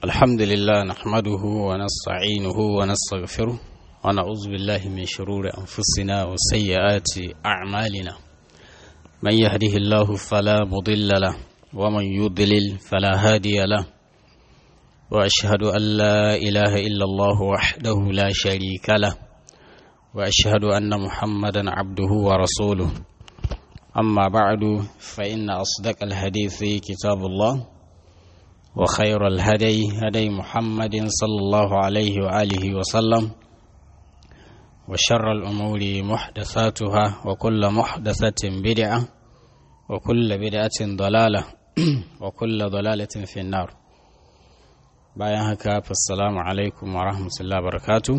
الحمد لله نحمده ونستعينه ونستغفره ونعوذ بالله من شرور أنفسنا وسيئات أعمالنا من يهده الله فلا مضل له ومن يضلل فلا هادي له وأشهد أن لا إله إلا الله وحده لا شريك له وأشهد أن محمدا عبده ورسوله أما بعد فإن أصدق الحديث كتاب الله وخير الهدي هدي محمد صلى الله عليه وآله وسلم وشر الأمور محدثاتها وكل محدثة بدعة وكل بدعة ضلالة وكل ضلالة في النار bayan haka fassalamu alaikum wa rahmatullahi barakatu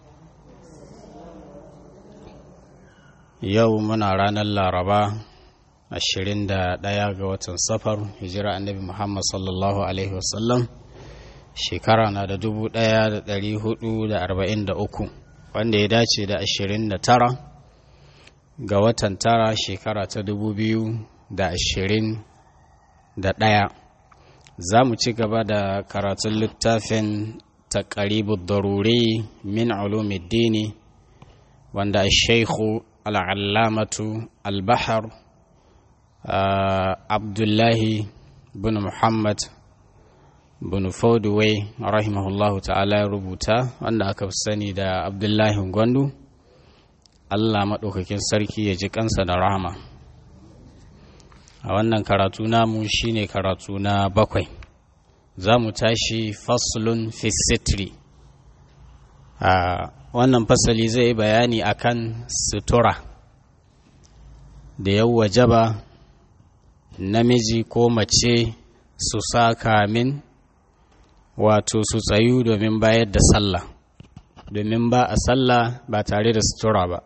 yau muna ranar laraba 21 ga watan safar hijira annabi muhammad sallallahu alaihi wasallam shekara na da 1443 wanda ya dace da 29 ga watan tara shekara ta 2021 za mu ci gaba da karatun littafin taqribu daruri min ulumiddini wanda shaikhu al'allamatu al-bahar abdullahi bin muhammad bin fodway rahimahullahu ta'ala ya rubuta wanda aka fi sani da abdullahi gwandu allah maɗaukakin sarki ya ji kansa da rahama a wannan karatu namu shine karatu na bakwai za mu tashi faslun fisitri a wannan fasali zai yi bayani akan sutura da yau wajaba namiji ko mace su sa kamin wato su tsayu domin bayar da sallah domin ba a sallah ba tare da sutura ba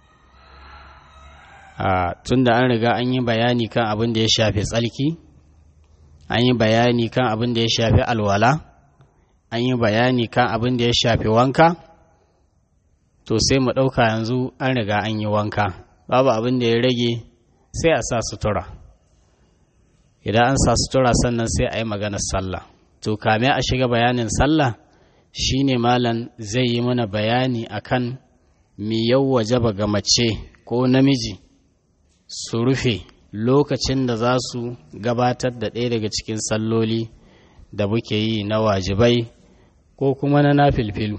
tun da an riga an yi bayani kan abin da ya shafi tsalki an yi bayani kan abin da ya shafi alwala an yi bayani kan abin da ya shafi wanka to sai mu ɗauka yanzu an riga an yi wanka babu abin da ya rage sai a sa sutura idan an sa sutura sannan sai a yi maganar sallah to kame a shiga bayanin sallah shine malam zai yi mana bayani akan mi yau wajaba ga mace ko namiji su rufe lokacin da za su gabatar da ɗaya daga cikin salloli da muke yi na wajibai ko kuma na nafilfilu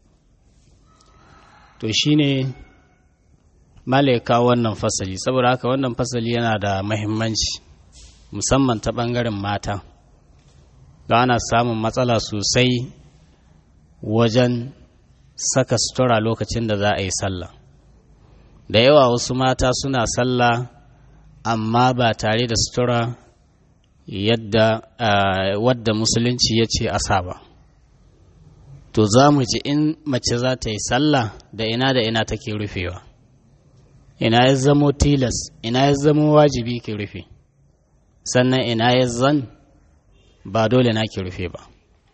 to shine malaika wannan fasali saboda haka wannan fasali yana da mahimmanci musamman ta ɓangaren mata da ana samun matsala sosai wajen saka sutura lokacin da za a yi sallah da yawa wasu mata suna sallah amma ba tare da sutura yadda wadda musulunci ya ce asa ba to za mu ji in mace za ta yi sallah da ina da ina take rufewa ina ya zamo tilas ina ya zamo wajibi ki rufe sannan ina ya zan ba dole na ki rufe ba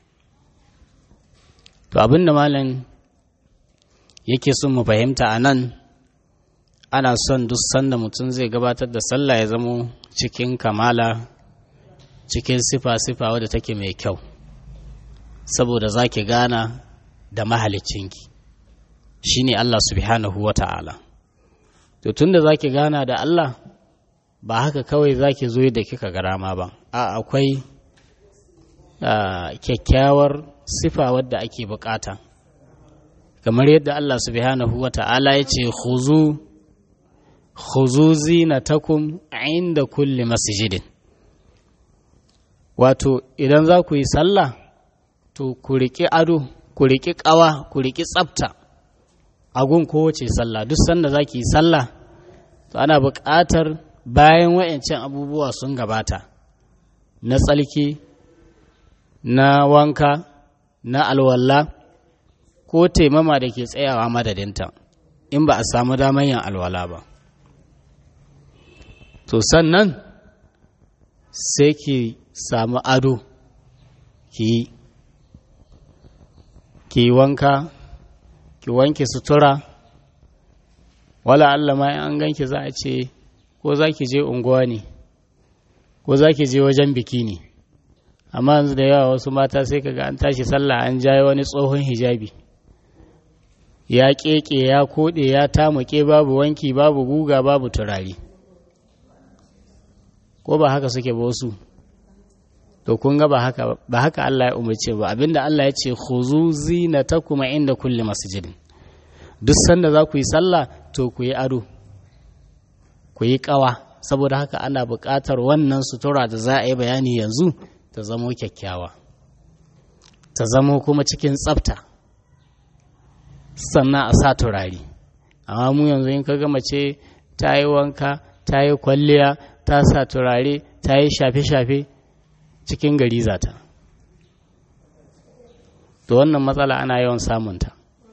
to abin da malam yake son mu fahimta a nan ana son duk sanda mutum zai gabatar da sallah ya zamo cikin kamala cikin sifa-sifa wadda take mai kyau saboda za ki gana da mahalicinki shi ne Allah subhanahu wa ta'ala to tun da za ki gana da Allah ba haka kawai za ki zo da kika garama ba a akwai kyakkyawar sifa wadda ake bukata kamar yadda Allah subhanahu wa ta'ala ya ce khuzu khuzu zinatakum inda kulli masjidin wato idan za ku yi sallah to ku riƙi ado ku riƙi ƙawa ku riƙi tsafta a gun kowace sallah duk sanda za ki yi sallah to ana buƙatar bayan wa'ancan abubuwa sun gabata na tsalki na wanka na alwala ko taimama da ke tsayawa madadinta in ba a samu damar yin alwala ba to sannan sai ki samu ado ki ki wanka ki wanke sutura wala Allah ma an ganki za a ce ko za ki je unguwa ne ko za ki je wajen biki ne amma yanzu da yawa wasu mata sai kaga an tashi sallah an jaye wani tsohon hijabi ya keke ya kode ya tamuke babu wanki babu guga babu turare ko ba haka suke ba wasu to kun ga ba haka ba haka Allah ya umarce ba abinda Allah ya ce khuzu zinatakum inda kulli masjidin duk sanda za ku yi sallah to ku yi ado ku yi kawa saboda haka ana buƙatar wannan sutura da za a yi bayani yanzu ta zamo kyakkyawa ta zamo kuma cikin tsafta sannan a sa turare amma mu yanzu in ka ga mace ta yi wanka ta yi kwalliya ta sa turare ta yi shafe-shafe cikin gari zata to wannan matsala ana yawan samunta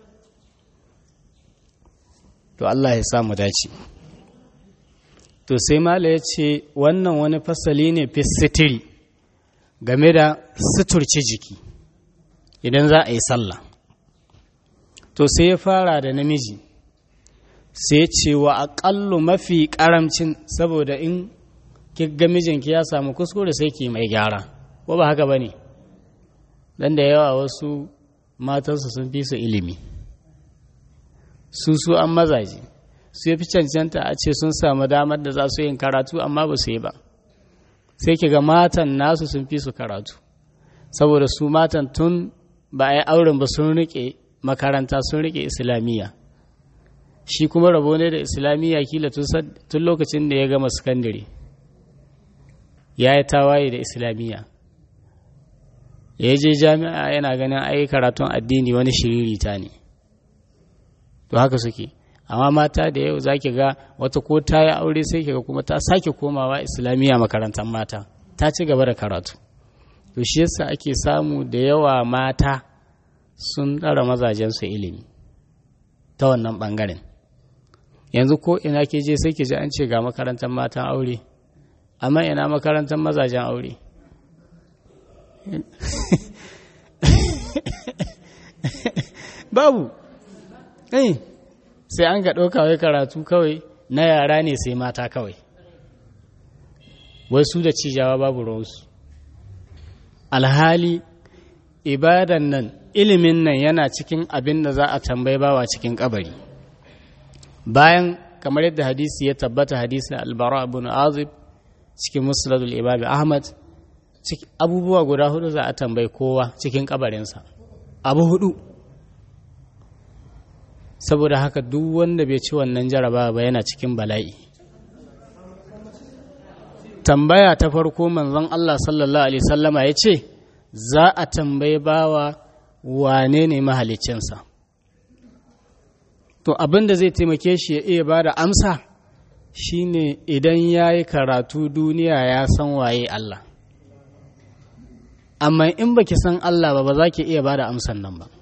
to Allah ya samu dace to sai mala ya ce wannan wani fasali ne fi sitiri game da suturci jiki idan za a yi sallah to sai ya fara da namiji sai ce wa aƙallu mafi ƙaramcin saboda in ga mijinki ya samu kuskure sai ki mai gyara ko ba haka ba ne don da yawa wasu matansu sun fi su ilimi su su an mazaje su ya fi cancanta a ce sun samu damar da za su yin karatu amma ba su yi ba sai ki ga matan nasu sun fi su karatu saboda su matan tun ba a yi auren ba sun rike makaranta sun rike islamiyya shi kuma rabo ne da islamiyya kila tun lokacin da ya gama sakandare ya yi tawaye da islamiyya ya je jami'a yana ganin ai karatun addini wani shiririta ne to haka suke amma mata da yau zaki ga wata ko ta yi aure sai kiga kuma ta sake komawa islamiyya makarantar mata ta ci gaba da karatu to shi yasa ake samu da yawa mata sun ɗara mazajensu ilimi ta wannan ɓangaren yanzu ko ina ke je sai ki ji an ce ga makarantar matan aure amma ina makarantar mazajen aure babu eh sai an ga ɗauka wai karatu kawai na yara ne sai mata kawai wai su da cijawa babu ruwansu alhali ibadan nan ilimin nan yana cikin abin da za a tambayi bawa cikin kabari bayan kamar yadda hadisi ya tabbata hadisin albara ibn azib cikin musnadul imam ahmad abubuwa guda hudu za a tambayi kowa cikin kabarinsa abu hudu saboda haka duk wanda bai ci wannan jaraba ba yana cikin bala'i tambaya ta farko manzon Allah sallallahu alaihi sallama ya ce za a tambayi bawa wane ne mahalicinsa to abin da zai taimake shi ya iya ba da amsa shine idan ya yi karatu duniya ya san waye Allah amma in baki san Allah ba ba za ki iya ba da amsan nan ba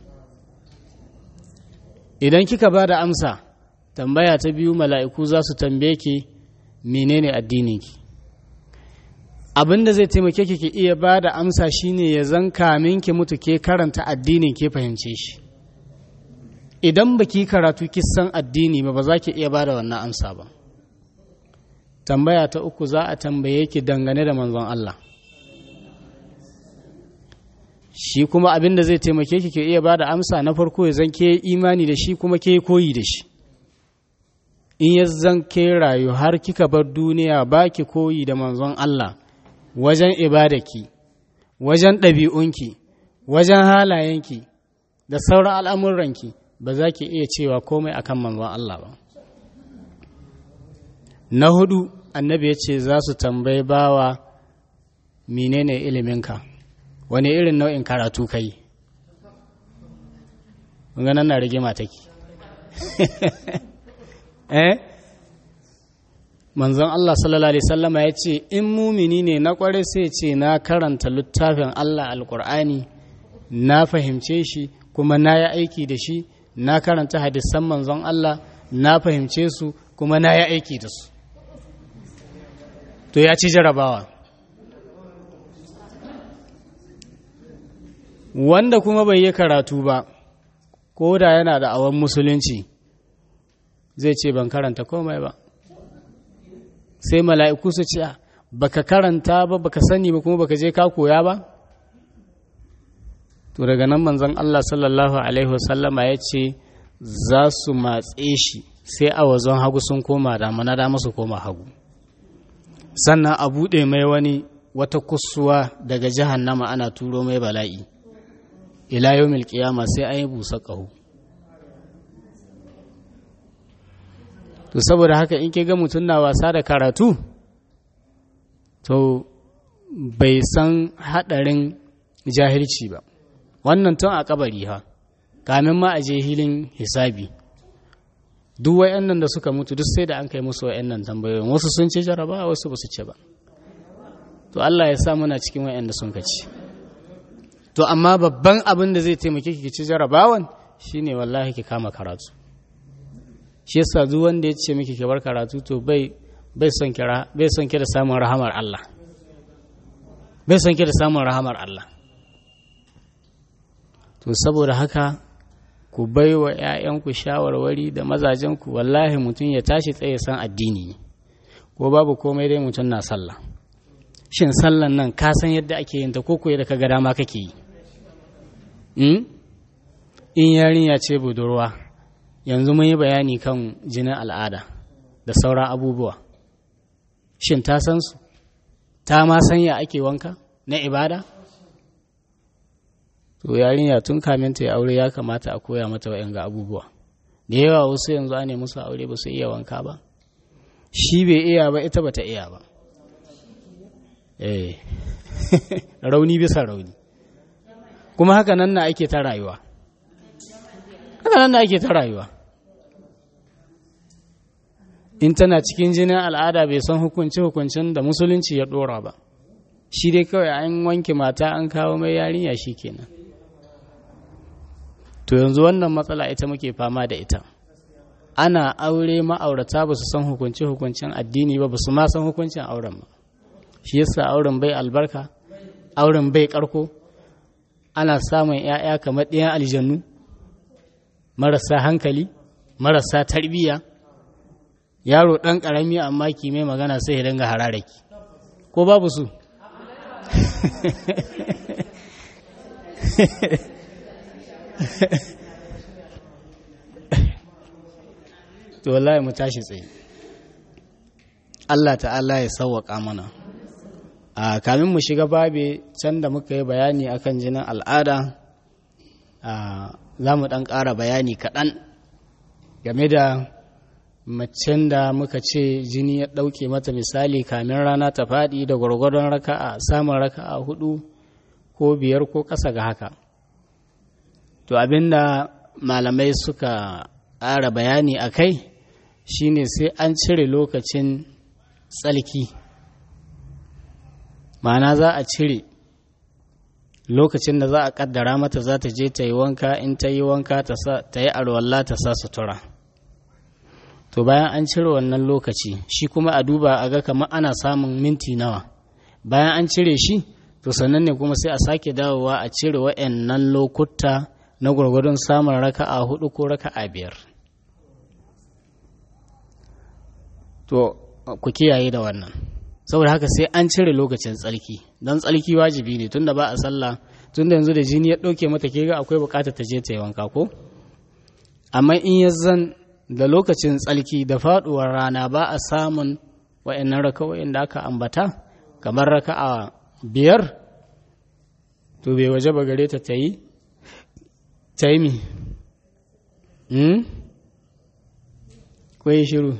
idan kika ba da amsa tambaya ta biyu mala'iku za su tambaye ki menene addininki abin da zai taimake ki ki iya ba da amsa shine ya zan kamin ki mutu ke karanta addinin ke fahimce shi idan ba ki karatu ki san addini ba ba za ki iya ba da wannan amsa ba tambaya ta uku za a tambaye ki dangane da manzon Allah shi kuma abin da zai taimake ki ke iya ba da amsa na farko ya zan ke imani da shi kuma ke koyi da shi in ya zan ke rayu har kika bar duniya ba ki koyi da manzon Allah wajen ibadaki wajen ɗabi'unki wajen halayenki da sauran al'amuranki ba za ki iya cewa komai akan manzon Allah ba na hudu annabi ya ce za su tambayi bawa menene iliminka wani irin nau'in karatu kai ganin na rigima take eh manzon Allah sallallahu alaihi sallama ya ce in mumini ne na kware sai ce na karanta littafin Allah alkur'ani na fahimce shi kuma na yi aiki da shi na karanta hadisan manzon Allah na fahimce su kuma na yi aiki da su to ya ci jarabawa wanda kuma bai yi karatu ba ko da yana da awon musulunci zai ce ban karanta komai ba sai mala'iku su ce baka karanta ba baka sani ba kuma baka je ka koya ba to daga nan manzon Allah sallallahu alaihi wasallama ya ce za su matse shi sai a wazon hagu sun koma dama na dama su koma hagu sannan a buɗe mai wani wata kusuwa daga jahannama ana turo mai bala'i ila yawmil qiyama sai an yi busa ƙaho to saboda haka in ke ga mutum na wasa da karatu to bai san haɗarin jahilci ba wannan tun a kabari ha kamin ma a je hilin hisabi duk wayannan da suka mutu duk sai da an kai musu wayannan tambayoyin wasu sun ce jaraba wasu ba su ce ba to Allah ya sa muna cikin wayanda sun kaci to amma babban abin da zai taimake ki ci jarabawan shine wallahi ki kama karatu shi yasa duk wanda ya ce miki ki bar karatu to bai bai son kira bai son ki da samun rahamar Allah bai son ki da samun rahamar Allah to saboda haka ku bai wa 'ya'yanku shawarwari da mazajenku wallahi mutum ya tashi tsaye san addini ko babu komai dai mutum na sallah shin sallan nan ka san yadda ake yin ta ko ko da kaga dama kake yi in yarinya ce budurwa yanzu mun yi bayani kan jinin al'ada da sauran abubuwa shin ta san su ta ma san ya ake wanka na ibada to yarinya tun kamin ta yi aure ya kamata a koya mata wa'yan ga abubuwa da yawa wasu yanzu ne musu aure ba su iya wanka ba shi bai iya ba ita bata iya ba eh rauni bisa rauni kuma haka nan na ake ta rayuwa haka nan na ake ta rayuwa in tana cikin jinin al'ada bai san hukunci hukuncin da musulunci ya dora ba shi dai kawai an wanke mata an kawo mai yarinya shi kenan to yanzu wannan matsala ita muke fama da ita ana aure ma'aurata ba su san hukunci hukuncin addini ba ba su ma san hukuncin auren ba shi yasa auren bai albarka auren bai karko ana samun 'ya'ya kamar ɗiyan aljannu marasa hankali marasa tarbiyya yaro ɗan ƙarami amma mai magana sai ya dinga hararaki ko babu su to wallahi mu tashi tsaye Allah ta'ala ya sauwaƙa mana a kamin mu shiga babe can da muka yi bayani akan jinin al'ada za mu ɗan ƙara bayani kaɗan game da macen da muka ce jini ya ɗauke mata misali kamin rana ta faɗi da gwargwadon raka'a samun raka'a hudu ko biyar ko ƙasa ga haka to abinda malamai suka ƙara bayani a kai shine sai an cire lokacin tsalki ma'ana za a cire lokacin da za a ƙaddara mata za ta je ta yi wanka in ta yi wanka ta yi arwalla ta sa sutura to bayan an cire wannan lokaci shi kuma a duba a ga kamar ana samun minti nawa bayan an cire shi to sannan ne kuma sai a sake dawowa a cire wa'annan lokuta na gwargwadon samun raka'a hudu ko raka'a biyar to ku kiyaye da wannan saboda haka sai an cire lokacin tsarki don tsarki wajibi ne tunda ba a sallah tunda yanzu da jini ya ɗauke mata ke ga akwai bukatar ta je ta yi wanka ko amma in ya zan da lokacin tsalki da faduwar rana ba a samun wa'annan raka'o'in da aka ambata kamar raka'a biyar to bai waje ba gare ta ta yi ta yi mi kwaye shiru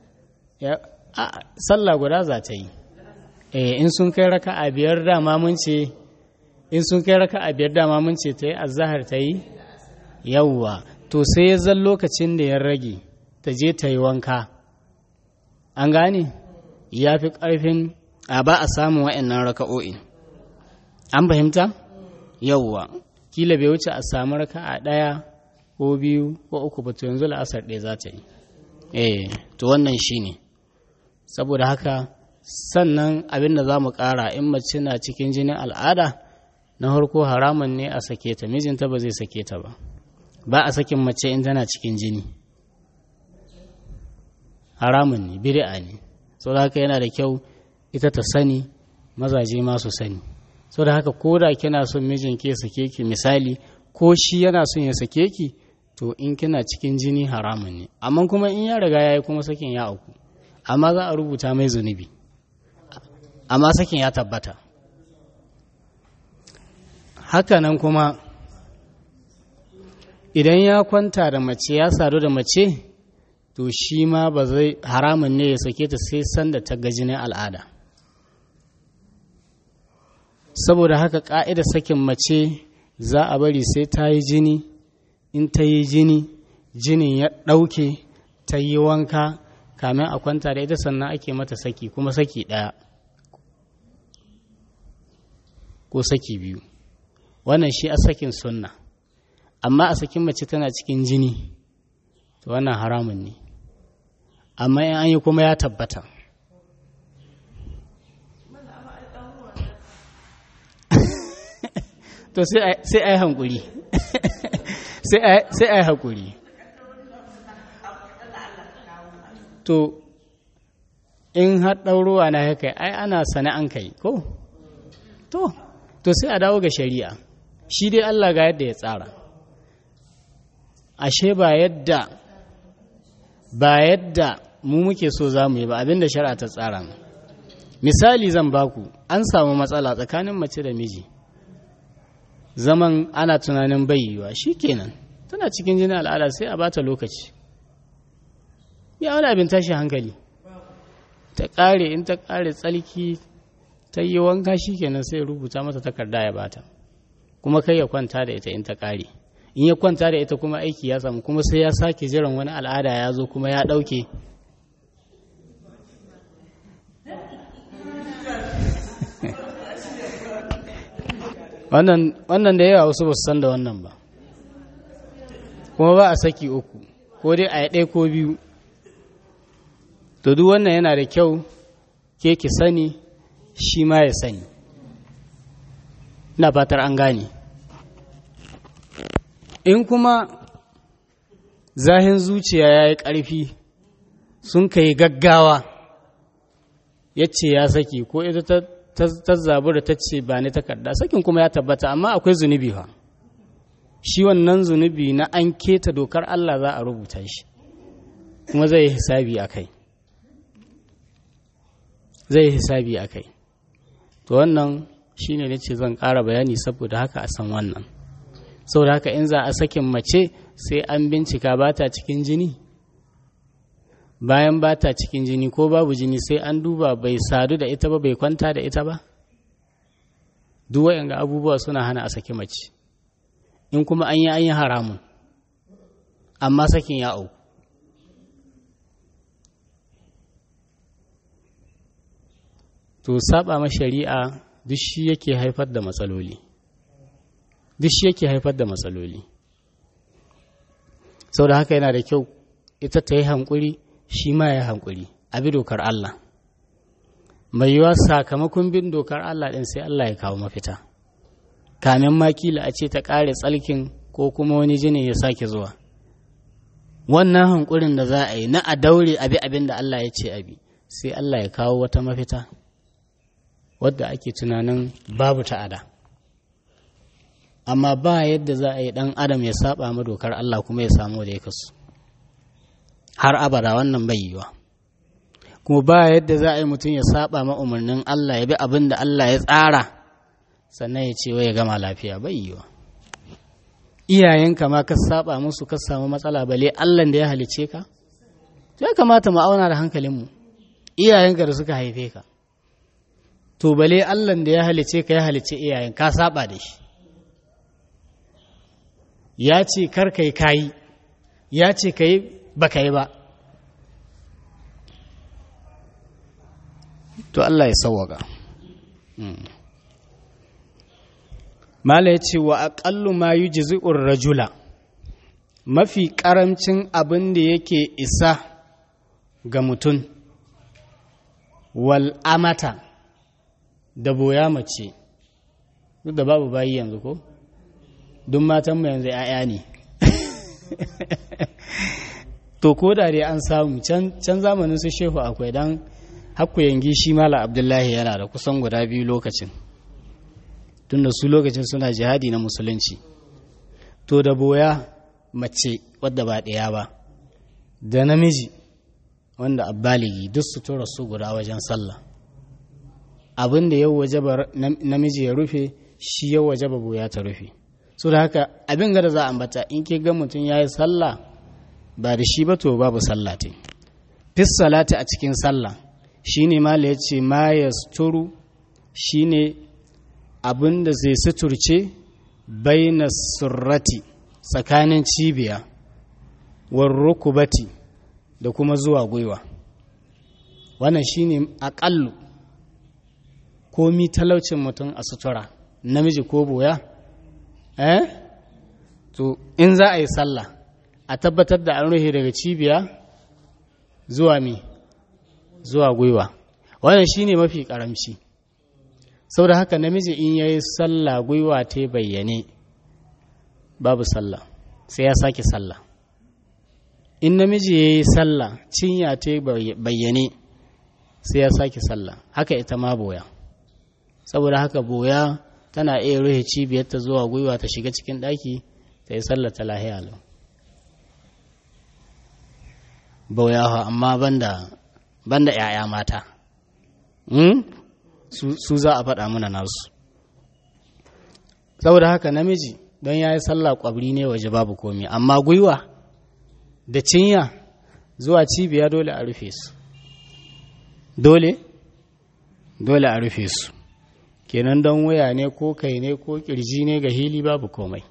sallah guda za ta yi in sun kai raka'a biyar dama mun ce in sun kai raka'a biyar dama mun ce ta yi azahar ta yi yawwa to sai ya zan lokacin da ya rage ta je ta yi wanka an gane ya fi ƙarfin a ba a samun wa'annan raka'o'i an fahimta yauwa kila bai wuce a samu raka'a ɗaya ko biyu ko uku ba to yanzu la'asar ɗaya za ta yi eh to wannan shi ne saboda haka sannan abin da za mu ƙara in mace na cikin jinin al'ada na harko haramun ne a sake ta mijinta ba zai sake ta ba ba a sakin mace in tana cikin jini haramun ne bid'a ne saboda haka yana da kyau ita ta sani mazaje ma su sani sau da haka ko da kina son mijinki ya sake ki misali ko shi yana son ya sake ki to in kina cikin jini haramun ne amma kuma in ya riga ya yi kuma sakin ya auku amma za a rubuta mai zunubi amma sakin ya tabbata hakanan kuma idan ya kwanta da mace ya sadu da mace to shi ma ba zai haramun ne ya sake ta sai sanda ta ga jinin al'ada saboda haka ƙa'ida sakin mace za a bari sai ta yi jini in ta yi jini jinin ya ɗauke ta yi wanka kamin a kwanta da ita sannan ake mata saki kuma saki ɗaya ko saki biyu wannan shi a sakin sunna amma a sakin mace tana cikin jini to wannan haramun ne amma in an yi kuma ya tabbata to sai a yi hankuri sai a yi hankuri to in har ɗaurowa na haka ai ana sane an kai ko to to sai a dawo ga shari'a shi dai Allah ga yadda ya tsara ashe ba yadda ba yadda mu muke so za mu yi ba abinda shari'a ta tsara mu misali zan baku an samu matsala tsakanin mace da miji zaman ana tunanin bayyuwa kenan tana cikin jinin al'ada sai a bata lokaci ya wani abin tashi hankali ta ƙare in ta ƙare tsalki ta yi wanka kenan sai rubuta mata takarda ya bata kuma kai ya kwanta da ita in ta ƙare in ya kwanta da ita kuma aiki ya samu kuma sai ya sake jiran wani al'ada ya zo kuma ya ɗauke wannan da yawa wasu ba su san da wannan ba kuma ba a saki uku ko dai a ɗaya ko biyu to duk wannan yana da kyau ke ki sani shi ma ya sani ina fatar an gane in kuma zahin zuciya ya yi ƙarfi sun kai gaggawa ya ce ya saki ko ita ta zabu da ta ce ba ni takarda sakin kuma ya tabbata amma akwai zunubi fa shi wannan zunubi na an keta dokar Allah za a rubuta shi kuma zai yi hisabi a kai zai yi hisabi a kai to wannan shi ne ce zan ƙara bayani saboda haka a san wannan saboda haka in za a sakin mace sai an bincika ba ta cikin jini bayan ba ta cikin jini ko babu jini sai an duba bai sadu da ita ba bai kwanta da ita ba duk ga abubuwa suna hana a saki mace in kuma an yi an yi haramun amma sakin ya auku to saba ma shari'a duk shi yake haifar da matsaloli duk shi yake haifar da matsaloli sau da haka yana da kyau ita ta yi hankuri shi ma ya hankuri a bi dokar Allah mai yiwa sakamakon bin dokar Allah ɗin sai Allah ya kawo mafita kamin makila a ce ta ƙare tsalkin ko kuma wani jinin ya sake zuwa wannan hankurin da za a yi na a daure abi abin da Allah ya ce abi sai Allah ya kawo wata mafita wadda ake tunanin babu ta'ada amma ba yadda za a yi ɗan adam ya saba ma dokar Allah kuma ya samu da ya kasu har abada wannan bai yiwa kuma ba yadda za a yi mutum ya saba ma umarnin Allah ya bi abin da Allah ya tsara sannan ya ce wai ya gama lafiya bai yiwa iyayenka ma ka saba musu ka samu matsala bale Allah da ya halice ka ya kamata mu auna da hankalinmu iyayenka da suka haife ka to bale Allah da ya halice ka ya halice iyayen ka saba da shi ya ce kar kai kayi ya ce kai ba kai ba to Allah ya sawwaka mala ya ce wa aƙallu ma yi jizi'ur rajula mafi ƙaramcin abin da yake isa ga mutum wal amata da boya mace duk da babu bayi yanzu ko duk matanmu yanzu ‘ya'ya ne to ko da dai an samu can zamanin su shehu akwai don hakku yangi shi mala abdullahi yana da kusan guda biyu lokacin tunda su lokacin suna jihadi na musulunci to da boya mace wadda ba ɗaya ba da namiji wanda abbaligi duk su tura su guda wajen sallah abin da yau waje namiji ya rufe shi yau waje ba boya ta rufe so da haka abin gada za a ambata in ke ga mutum ya yi sallah ba da shi ba to babu sallah te fis salati a cikin sallah shine mala ya ce ma ya suturu shine abin da zai suturce baina surrati tsakanin cibiya war rukubati da kuma zuwa gwiwa wannan shine aƙallu komi talaucin mutum a sutura namiji ko boya eh to in za a yi sallah a tabbatar da an rufe daga cibiya zuwa mi zuwa gwiwa wannan shine mafi karamci saboda haka namiji in yayi sallah gwiwa ta bayyane babu sallah sai ya sake sallah in namiji yayi sallah cinya ta bayyane sai ya sake sallah haka ita ma boya saboda haka boya tana iya rufe cibiyarta zuwa gwiwa ta shiga cikin ɗaki ta yi sallar ta lahiya lau boya amma banda banda ‘ya'ya mata su za a faɗa mana nasu saboda haka namiji don ya yi sallah ƙwabri ne waje babu komi amma gwiwa da cinya zuwa cibiya dole a rufe su dole dole a rufe su kenan don waya ne ko kai ne ko kirji ne ga hili babu komai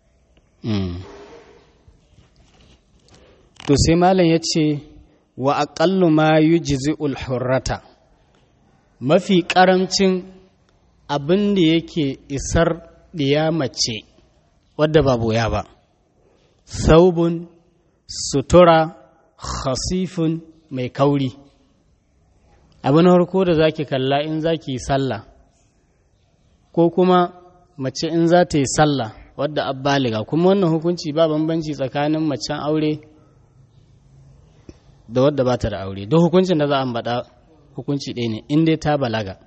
to sai malam ya ce wa aƙallu ma yi jizi'ul hurrata mafi ƙaramcin abin da yake isar ɗiya mace wadda ba boya ba saubun sutura khasifun mai kauri abin harko da zaki kalla in zaki yi sallah ko kuma mace in za ta yi sallah wadda abbaliga kuma wannan hukunci ba bambanci tsakanin macen aure da wadda ba ta da aure duk hukuncin da za a ambata hukunci ɗaya ne in dai ta balaga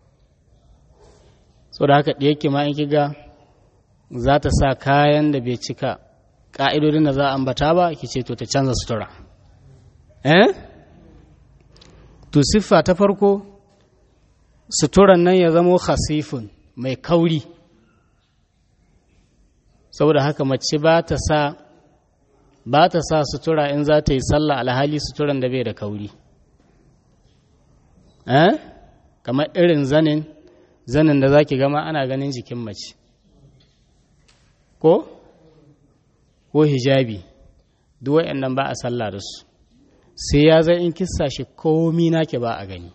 so da haka ɗaya ma in kiga za ta sa kayan da bai cika ƙa'idodin da za a ambata ba ki ce to ta canza sutura eh to siffa ta farko suturan nan ya zamo khasifun mai kauri saboda haka mace ba ta sa ba ta sa sutura in za ta yi sallah alhali suturan da bai da kauri eh kamar irin zanin zanin da zaki gama ana ganin jikin mace ko ko hijabi duk waɗannan ba a sallah da su sai ya zai in kissa shi komi nake ba a gani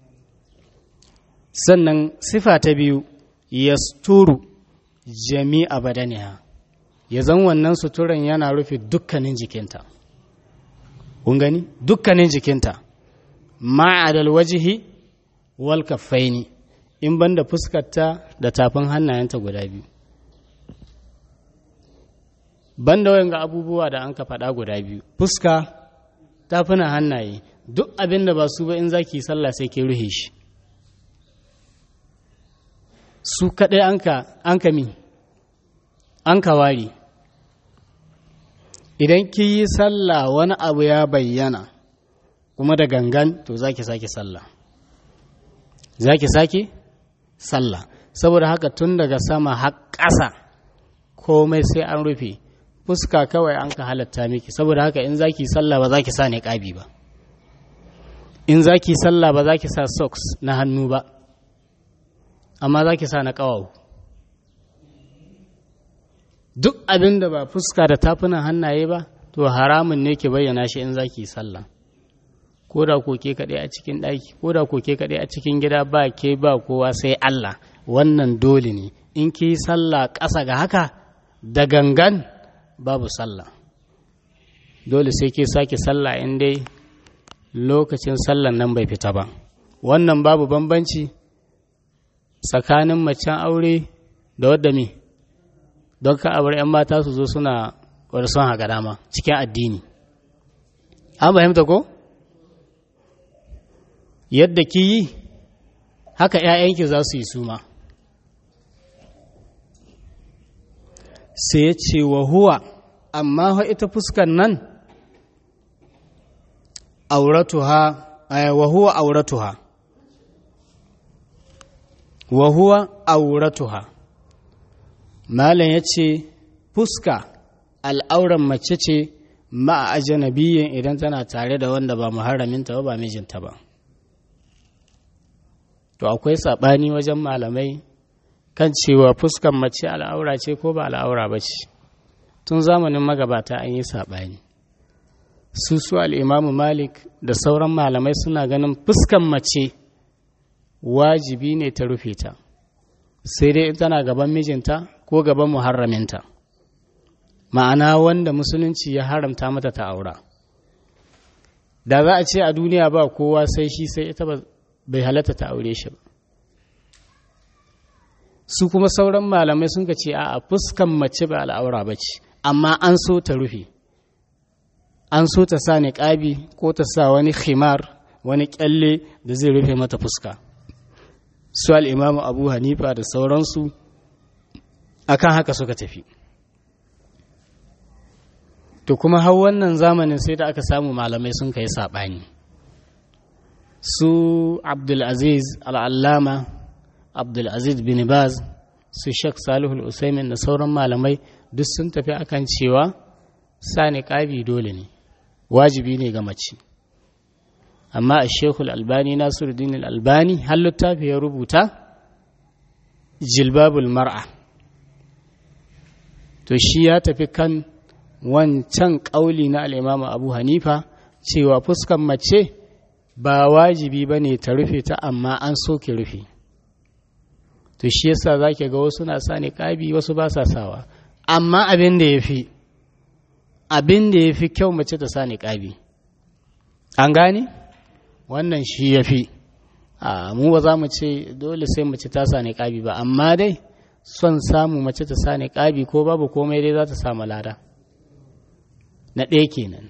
sannan sifa ta biyu yasturu jami'a badaniha ya zan wannan suturan yana rufe dukkanin jikinta kun gani dukkanin jikinta ma'adal wajihi wal kaffaini in banda fuskarta da tafin hannayenta guda biyu banda wayan ga abubuwa da an ka faɗa guda biyu fuska tafina hannaye duk abin da ba su ba in zaki sallah sai ke ruhe shi su kaɗai an ka mi an ka ware idan ki yi sallah wani abu ya bayyana kuma da gangan to za ki sake sallah za ki sake sallah saboda haka tun daga sama har ƙasa komai sai an rufe fuska kawai an ka halatta miki saboda haka in za ki sallah ba za ki sa niƙabi ba in za ki sallah ba za ki sa socks na hannu ba amma za ki sa na ƙawawu duk abin da ba fuska da tafunan hannaye ba to haramun ne ki bayyana shi in za ki sallah ko da koke kaɗai a cikin ɗaki ko da koke kaɗai a cikin gida ba ke ba kowa sai Allah wannan dole ne in ki yi sallah ƙasa ga haka da gangan babu sallah dole sai ke sake sallah in dai lokacin sallan nan bai fita ba wannan babu bambanci tsakanin macen aure da wadda me don ka abar 'yan mata su zo suna wadda son haka dama cikin addini an fahimta ko yadda ki yi haka 'ya'yanki za su yi suma sai ya ce wa huwa amma ita fuskan nan auratuha wa huwa auratuha wa huwa auratuha malam ya ce fuska al'auran mace ce ma'a ajanabiyin idan tana tare da wanda ba muharraminta ba ba mijinta ba to akwai saɓani wajen malamai kan cewa fuskan mace al'aura ce ko ba al'aura ba ce tun zamanin magabata an yi saɓani su su al'imamu malik da sauran malamai suna ganin fuskan mace wajibi ne ta rufe ta sai dai in tana gaban mijinta ko gaban muharraminta ma'ana wanda musulunci ya haramta mata ta aura da za a ce a duniya ba kowa sai shi sai ita bai halatta ta aure shi ba su kuma sauran malamai sun ka ce a fuskan mace ba al'aura ba ce amma an so ta rufe an so ta sa niƙabi ko ta sa wani khimar wani kyalle da zai rufe mata fuska su al'imamu abu hanifa da sauransu akan haka suka tafi to kuma har wannan zamanin sai da aka samu malamai sun kai saɓani su abdulaziz al'allama abdulaziz bin baz su shek salihul usaimin da sauran malamai duk sun tafi akan cewa sa niƙabi dole ne wajibi ne ga mace amma a shekul albani nasiruddin albani har littafi ya rubuta jilbabul mar'a to shi ya tafi kan wancan ƙauli na al'imamu abu hanifa cewa fuskan mace ba wajibi ba ne ta rufe ta amma an soke rufe to shi yasa za ga wasu na sa niƙabi wasu ba sa sawa amma abin da ya fi abin da ya fi kyau mace ta sa niƙabi an gane wannan shi ya fi mu ba za mu ce dole sai mace ta sa niƙabi ba amma dai son samu mace ta sa niƙabi ko babu komai dai za ta samu lada na ɗaya kenan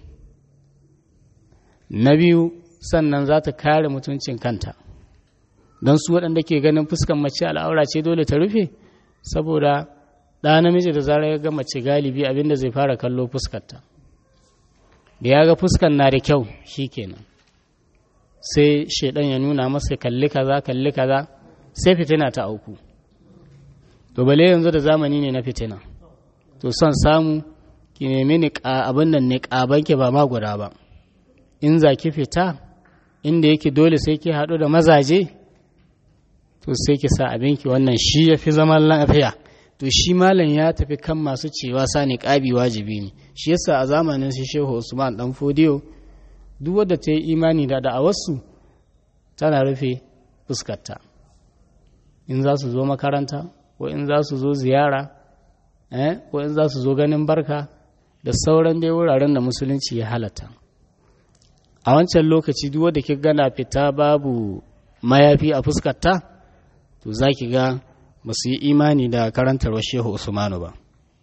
na biyu sannan za ta kare mutuncin kanta don su waɗanda ke ganin fuskan mace al'aura ce dole ta rufe saboda ɗa namiji da zarar ya ga mace galibi abinda zai fara kallo fuskarta da ya ga fuskan na da kyau shi kenan sai shaidan ya nuna masa kalli kaza kalli kaza sai fitina ta auku to bale yanzu da zamani ne na fitina to son samu ki nemi ni abin nan ne ƙabanki ba ma guda ba in za ki fita inda yake dole sai ki haɗu da mazaje to sai ki sa abinki wannan shi ya fi zaman lafiya to shi malam ya tafi kan masu cewa sa niƙabi wajibi ne shi yasa a zamanin shi shehu usman dan fodiyo duk wadda ta yi imani da da'awarsu tana rufe fuskarta in za su zo makaranta ko in za su zo ziyara ko in za su zo ganin barka da sauran dai wuraren da musulunci ya halatta a wancan lokaci duk wadda ki gana fita babu mayafi a fuskarta to za ki ga ba su yi imani da karantarwa shehu usmanu ba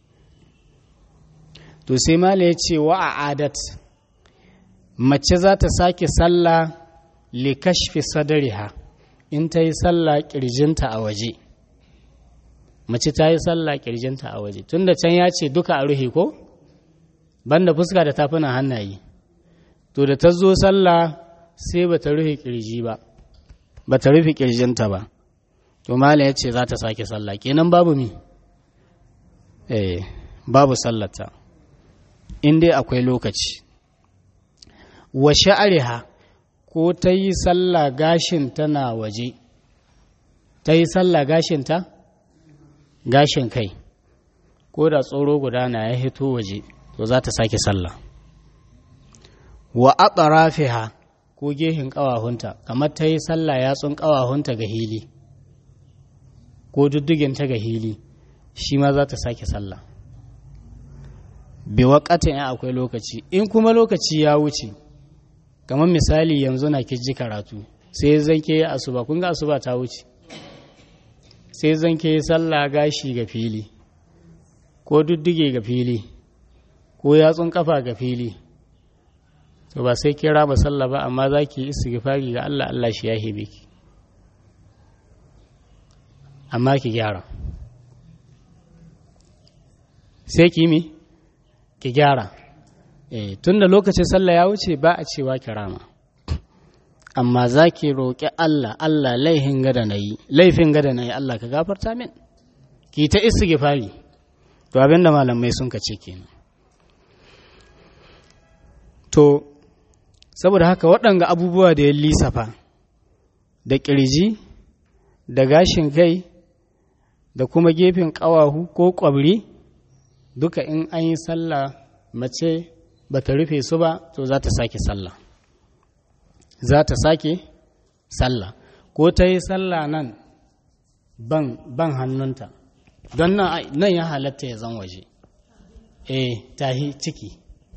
to sai mala ya ce wa a adat mace za ta sake sallah li kashfi sadariha in ta yi sallah kirjinta a waje mace ta yi sallah kirjinta a waje tunda can ya ce duka a ruhe ko banda fuska da tafunan hannaye to da ta zo sallah sai ba ta rufe kirji ba ba ta rufe kirjinta ba to mala ya ce za ta sake sallah kenan babu mi eh babu sallata in dai akwai lokaci wa sha'ariha ko ta yi sallah gashin tana waje ta yi sallah gashin ta gashin kai ko da tsoro guda na ya hito waje to za ta sake sallah wa atrafiha ko gehin ƙawahunta kamar ta yi sallah yatsun ƙawahunta ga hili ko ta ga hili shi ma za ta sake sallah bi waƙatin ya akwai lokaci in kuma lokaci ya wuce kamar misali yanzu na ji karatu sai zanke ya asuba kun ga asuba ta wuce sai zanke sallah gashi ga fili ko duddige ga fili ko yatsun kafa ga fili to ba sai kira ba sallah ba amma za ki istighfari ga Allah Allah shi ya hebe ki amma ki gyara sai ki mi ki gyara eh tunda lokacin sallah ya wuce ba a cewa kirama amma za ki roƙi Allah Allah laifin gada na yi laifin gada na yi Allah ka gafarta min ki ta istighfari to abinda malamai sun kace kenan to saboda haka waɗanga abubuwa da ya lissafa da ƙirji da gashin kai da kuma gefen ƙawahu ko ƙwabri duka in an yi sallah mace ba ta rufe su ba to za ta sake sallah za ta sake sallah ko ta yi sallah nan ban, ban hannunta don nan ya halatta ya zan waje eh tahi ciki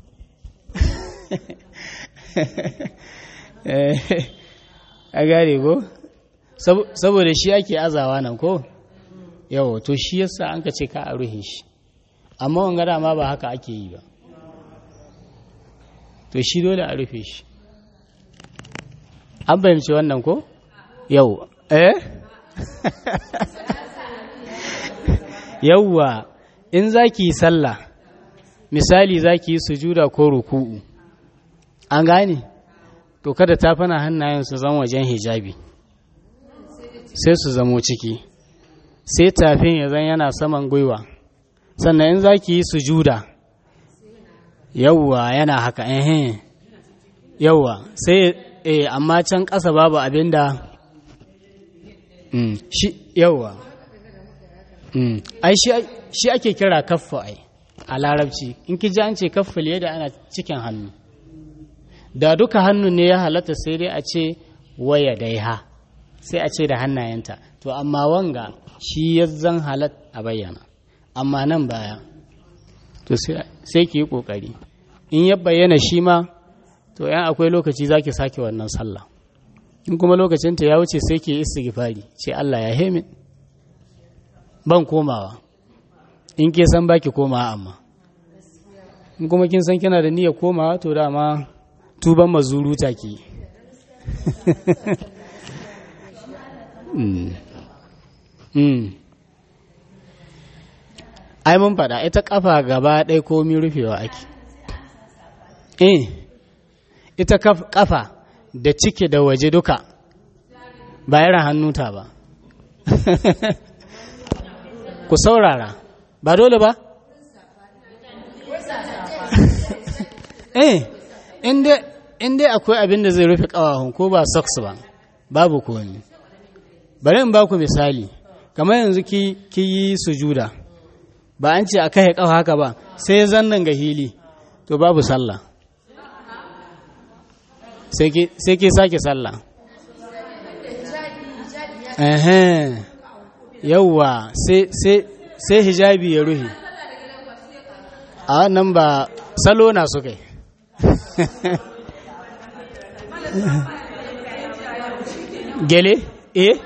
a gare ko saboda shi ake azawa nan ko yawo to shi yasa an ka ce ka a ruhe shi amma wanga dama ba haka ake yi ba to shi dole a rufe shi an fahimci wannan ko yau eh yauwa in za ki yi sallah misali za ki yi sujuda ko ruku'u an gane to kada tafana hannayen su zama wajen hijabi sai su zamo ciki sai tafin ya zan yana saman gwiwa sannan in za ki yi sujuda yauwa yana haka ehe yauwa sai eh amma can ƙasa babu abin da shi yauwa ai shi ake kira kaffa ai a larabci in ki ji an ce kaffa da ana cikin hannu da duka hannu ne ya halatta sai dai a ce waya daiha sai a ce da hannayenta to amma wanga shi ya zan halat a bayyana amma nan baya to sai ki yi ƙoƙari in ya bayyana shi ma to yan akwai lokaci za ki sake wannan sallah in kuma lokacinta ya wuce sai ki istighfari ce Allah ya hemin ban komawa in ke san baki komawa amma in kuma kin san kina da niyyar komawa to dama tuban mazuru take ai mun faɗa ita ƙafa gaba ɗaya komi rufewa ake eh ita ƙafa da ciki da waje duka ba irin hannuta ba ku saurara ba dole ba eh in dai akwai abin da zai rufe ƙawahun ko ba socks ba babu komi bari in ba ku misali kamar yanzu ki yi sujuda ba an ce a kai ƙafa haka ba sai zannan ga hili to babu sallah sai ke sake sallah ehem yauwa sai hijabi ya ruhi a nan ba salo na su kai gele eh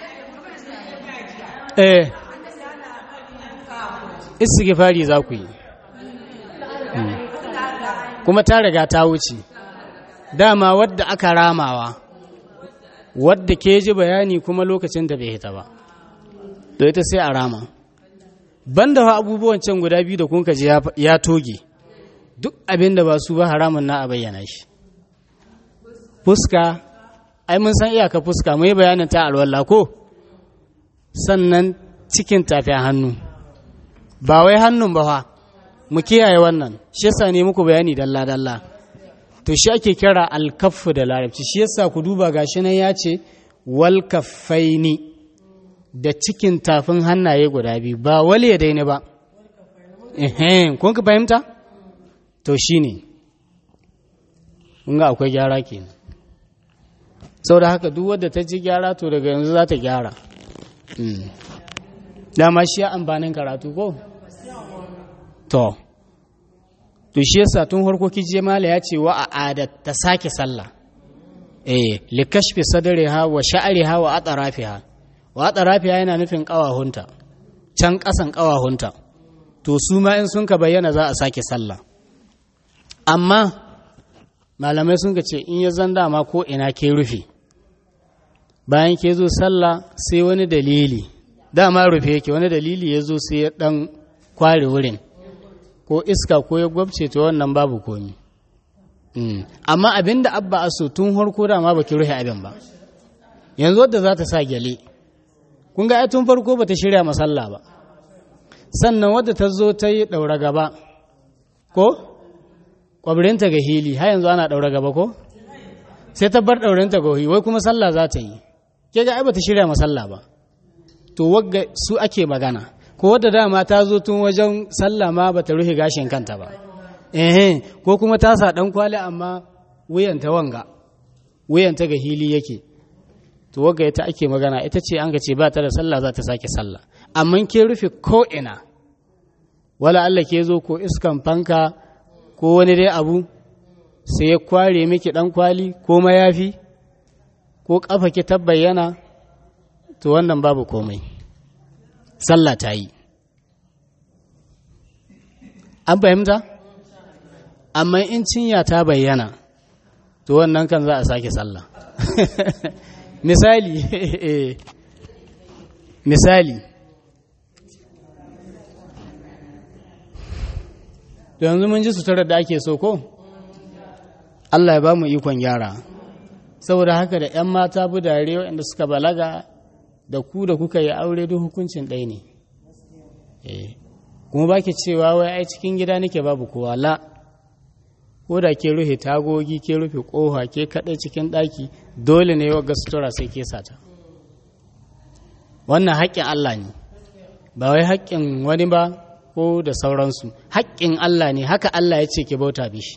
eh istighfari za ku yi kuma ta riga ta wuce dama wadda aka ramawa wadda ke ji bayani kuma lokacin da bai hita ba to ita sai a rama banda fa abubuwan can guda biyu da kun ji ya toge duk abin da ba su ba haramun na a bayyana shi fuska ai mun san iyaka fuska mai bayanin ta alwala ko sannan cikin tafiya hannu ba wai hannun ba fa mu kiyaye wannan shi yasa ne muku bayani dalla dalla to shi ake kira alkaffu da larabci shi yasa ku duba gashi nan ya ce wal kaffaini da cikin tafin hannaye guda biyu ba wal ya daina ba ehem kun ka fahimta to shine kun ga akwai gyara kenan saboda haka duk wadda ta ji gyara to daga yanzu za ta gyara dama shi ya amfanin karatu ko to to shi yasa tun harko kije mala ya ce wa a'adat ta sake sallah eh likashfi sadriha wa sha'riha wa atrafiha wa atrafiha yana nufin kawahunta can kasan kawahunta to su ma in sun ka bayyana za a sake sallah amma malamai sun ka ce in ya zan dama ko ina ke rufe bayan ke zo sallah sai wani dalili dama rufe yake wani dalili ya zo sai ya dan kware wurin ko iska ko ya gwabce to wannan babu komi amma abin da abba aso tun harko da ma baki rufe abin ba yanzu wadda za ta sa gyale kun ga tun farko ba ta shirya masalla ba sannan wadda ta zo ta yi ɗaura gaba ko ƙwabirinta ga hili har yanzu ana ɗaura gaba ko sai ta bar ɗaurinta ga hili wai kuma sallah za ta yi ke ga ai ba ta shirya masalla ba to wagga su ake magana ko wadda dama ta zo tun wajen sallah ma ba ta rufe gashin kanta ba ehe ko kuma ta sa ɗan kwali amma wuyanta wanga wuyanta ga hili yake to wagga ita ake magana ita ce an ga ce ba ta da sallah za ta sake sallah amma ke rufe ko ina wala Allah ke zo ko iskan fanka ko wani dai abu sai ya kware miki ɗan kwali ko mayafi ko ƙafa ki tabbayyana to wannan babu komai sallah ta yi an fahimta amma in cinya ta bayyana to wannan kan za a sake sallah misali misali to yanzu mun ji suturar da ake so ko Allah ya ba mu ikon gyara saboda haka da 'yan mata budare waɗanda suka balaga da ku da kuka yi aure duk hukuncin ɗaya ne kuma ba ki cewa wai ai cikin gida nake babu kowa la ko da ke rufe tagogi ke rufe ƙofa ke kaɗai cikin ɗaki dole ne wa sutura sai ke sata wannan haƙƙin Allah ne ba wai haƙƙin wani ba ko da sauransu haƙƙin Allah ne haka Allah ya ce ke bauta bishi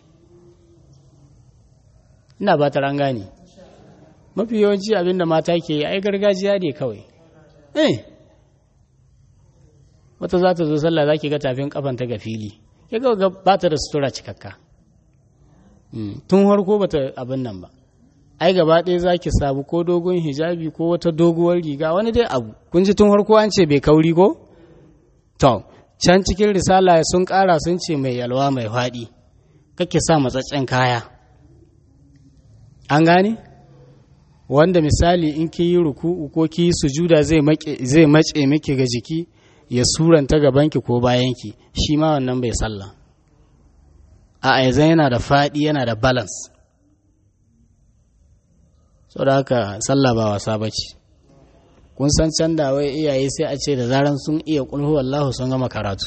ina ba ta gane mafi yawanci abinda mata ke yi ai gargajiya ne kawai eh wata za ta zo sallah za ki ga tafin kafanta ga fili ya ga ba ta da sutura cikakka tun harko ba ta abin nan ba ai gaba ɗaya za ki sabu ko dogon hijabi ko wata doguwar riga wani dai abu kun ji tun harko an ce bai kauri ko to can cikin risala sun ƙara sun ce mai yalwa mai faɗi kake sa matsaccen kaya an gane wanda misali in ki yi ruku'u ko ki yi sujuda zai mace miki ga jiki ya suranta gabanki ko bayanki shi ma wannan bai sallah a aizan yana da faɗi yana da balance so da haka sallah ba wasa ba ce kun san can da wai iyaye sai a ce da zaran sun iya kulhu wallahu sun gama karatu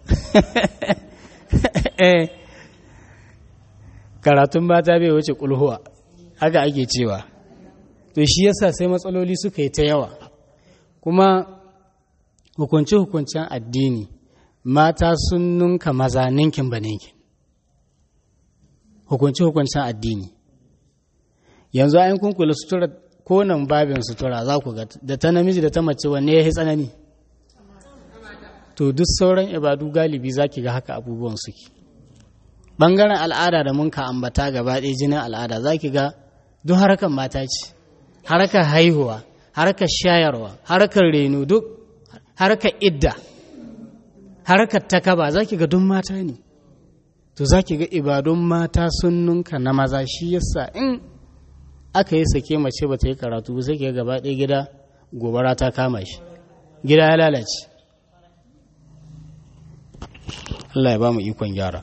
karatun mata bai wuce kulhuwa haka ake cewa to shi yasa sai matsaloli suka yi ta yawa kuma hukunce-hukuncen addini mata sun nunka maza ninkin ba ninkin hukunce-hukuncen addini yanzu ayin kunkula sutura konan babin sutura za ku ga da ta namiji da ta mace wanne ya yi tsanani to duk sauran ibadu galibi za ki ga haka abubuwan suke ɓangaren al'ada da mun ka ambata gaba ɗaya jinin al'ada za ki ga duk harkar mata ce harkar haihuwa harkar shayarwa harkar reno duk harkar idda harkar takaba za ki ga duk mata ne to za ki ga ibadun mata sun nunka na maza shi yasa in aka yi sake mace ba ta yi karatu ba sai ke gaba ɗaya gida gobara ta kama shi gida ya lalace Allah ya ba mu ikon gyara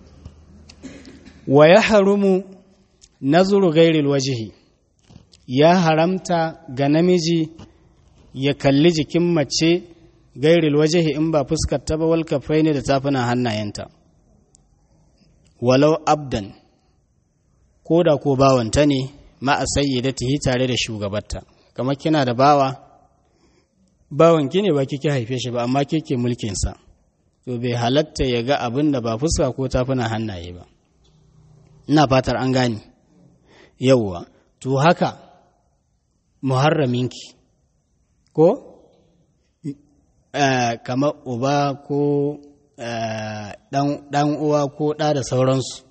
wa ya harumu nazuru gairil wajihi ya haramta ga namiji ya kalli jikin mace gairil wajihi in ba fuskar ta ba wal kafai ne da tafunan hannayenta walau abdan ko da ko bawanta ne ma'a sayyidatihi tare da shugabarta kamar kina da bawa bawan ki ne ba kike haife shi ba amma kike mulkin sa to bai halatta ya ga abin da ba fuska ko tafuna hannaye ba ina fatar an gane yawwa to haka muharraminki ko kamar uba ko dan uwa ko ɗa da sauransu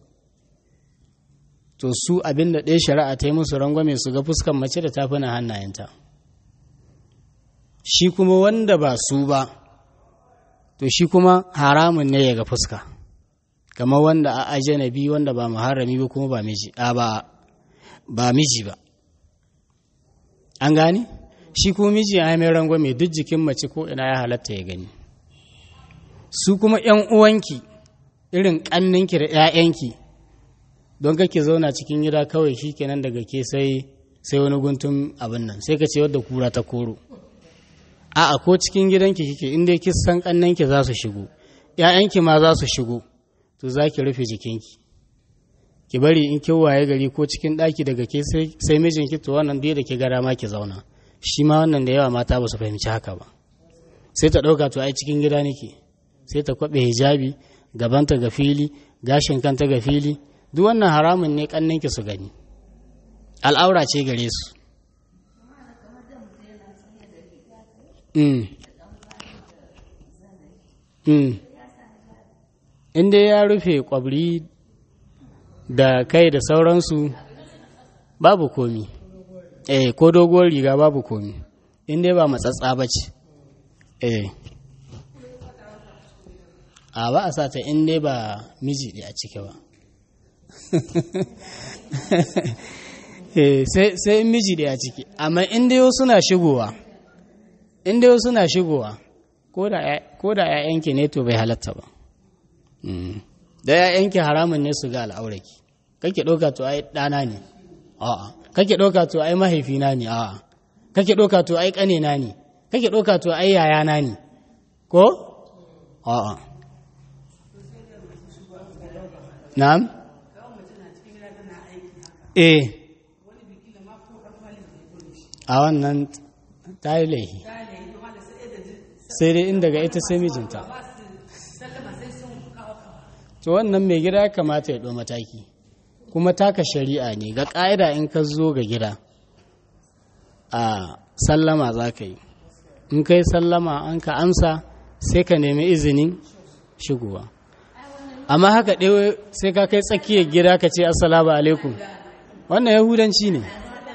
to su abin da ɗaya shari'a ta yi musu rangwame su ga fuskan mace da tafuna hannayenta shi kuma wanda ba su ba to shi kuma haramun ne ya ga fuska kamar wanda a ajanabi wanda ba muharrami ba kuma ba miji a ba ba miji ba an gane shi kuma miji ya mai rangwame duk jikin mace ko ina ya halatta ya gani su kuma ‘yan uwanki irin ƙanninki da ‘ya'yanki don kake zauna cikin gida kawai shi kenan daga ke sai sai wani guntun abin nan sai ka ce wadda kura ta koro a'a ko cikin gidanki kike inda ki san ƙannanki za su shigo ‘ya'yanki ma za su shigo to za ki rufe jikinki ki bari in kin waye gari ko cikin ɗaki daga ke sai mijinki to wannan dai da ke gara ma ki zauna shi ma wannan da yawa mata ba su fahimci haka ba sai ta ɗauka to ai cikin gida nake sai ta kwaɓe hijabi gabanta ga fili gashin kanta ga fili duk wannan haramun ne ƙanninki su gani al'aura ce gare su in dai ya rufe kwabri da kai da sauransu babu komi eh ko doguwar riga babu komi in dai ba matsatsa ba ce eh a ba a sata in dai ba miji a ciki ba sai in miji a ciki amma in dai wasu na shigowa in dai wasu na shigowa ko da 'ya'yanki ne to bai halatta ba da ‘ya'yanki haramun ne su ga al'auraki kake ɗauka to ai ɗana ne a'a kake ɗauka to ai mahaifina ne a'a kake ɗauka to ai ƙanena ne kake ɗauka to ai yayana ne ko a'a na'am eh a wannan ta yi laihi sai dai inda ga ita sai mijinta to wannan mai gida ya kamata ya ɗo mataki kuma taka shari'a ne ga ƙa'ida in ka zo ga gida a sallama za ka yi in ka yi sallama an ka amsa sai ka nemi izinin shigowa amma haka ɗewa sai ka kai tsakiyar gida ka ce assalamu alaikum wannan yahudanci ne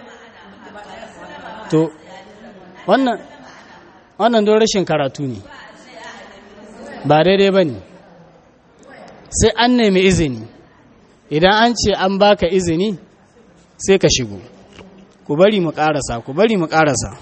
to wannan wannan don rashin karatu ne ba daidai ba ne sai an nemi izini idan an ce an baka izini sai ka shigo ku bari mu karasa ku bari mu karasa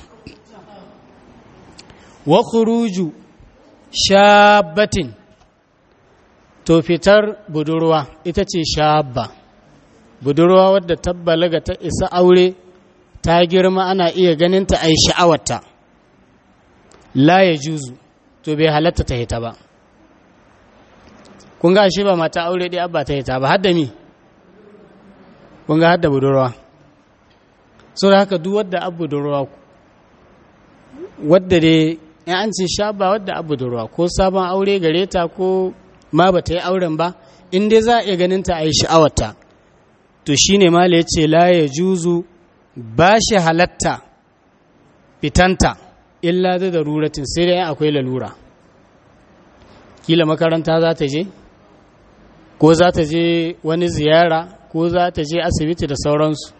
wa khuruju shabatin to fitar budurwa ita ce shabba budurwa wadda tabbalaga ta isa aure ta girma ana iya ganin ta ai sha'awarta la ya juzu to bai halatta ta hita ba kun ga shi ba mata aure ɗaya abba ta hita ba hadda mi kun ga hadda budurwa so da haka duk wadda abu budurwa wadda dai in an ce sha ba wadda abu budurwa ko sabon aure gare ta ko ma ba ta yi auren ba in dai za a iya ganin ta a yi sha'awarta to shine mala ya ce la ya juzu ba shi halatta fitanta illa da daruratin sai dai akwai lalura kila makaranta za ta je ko za ta je wani ziyara ko za ta je asibiti da sauransu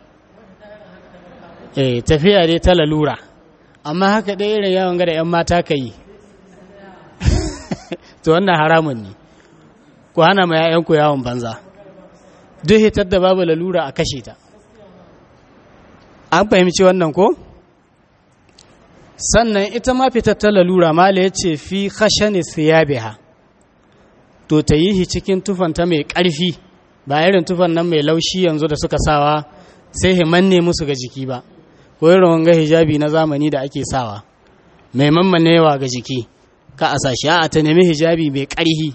eh tafiya dai ta lalura amma haka dai irin yawon gada 'yan mata ka yi to wannan haramun ne ku hana ma 'ya'yanku yawon banza duk hitar da babu lalura a kashe ta an fahimci wannan ko sannan ita ma fitar ta lalura mala ya ce fi khashani siyabiha to ta yi shi cikin tufanta mai ƙarfi ba irin tufan nan mai laushi yanzu da suka sawa sai himanne musu ga jiki ba ko irin wanga hijabi na zamani da ake sawa mai mammanewa ga jiki ka a sashi a ta nemi hijabi mai ƙarfi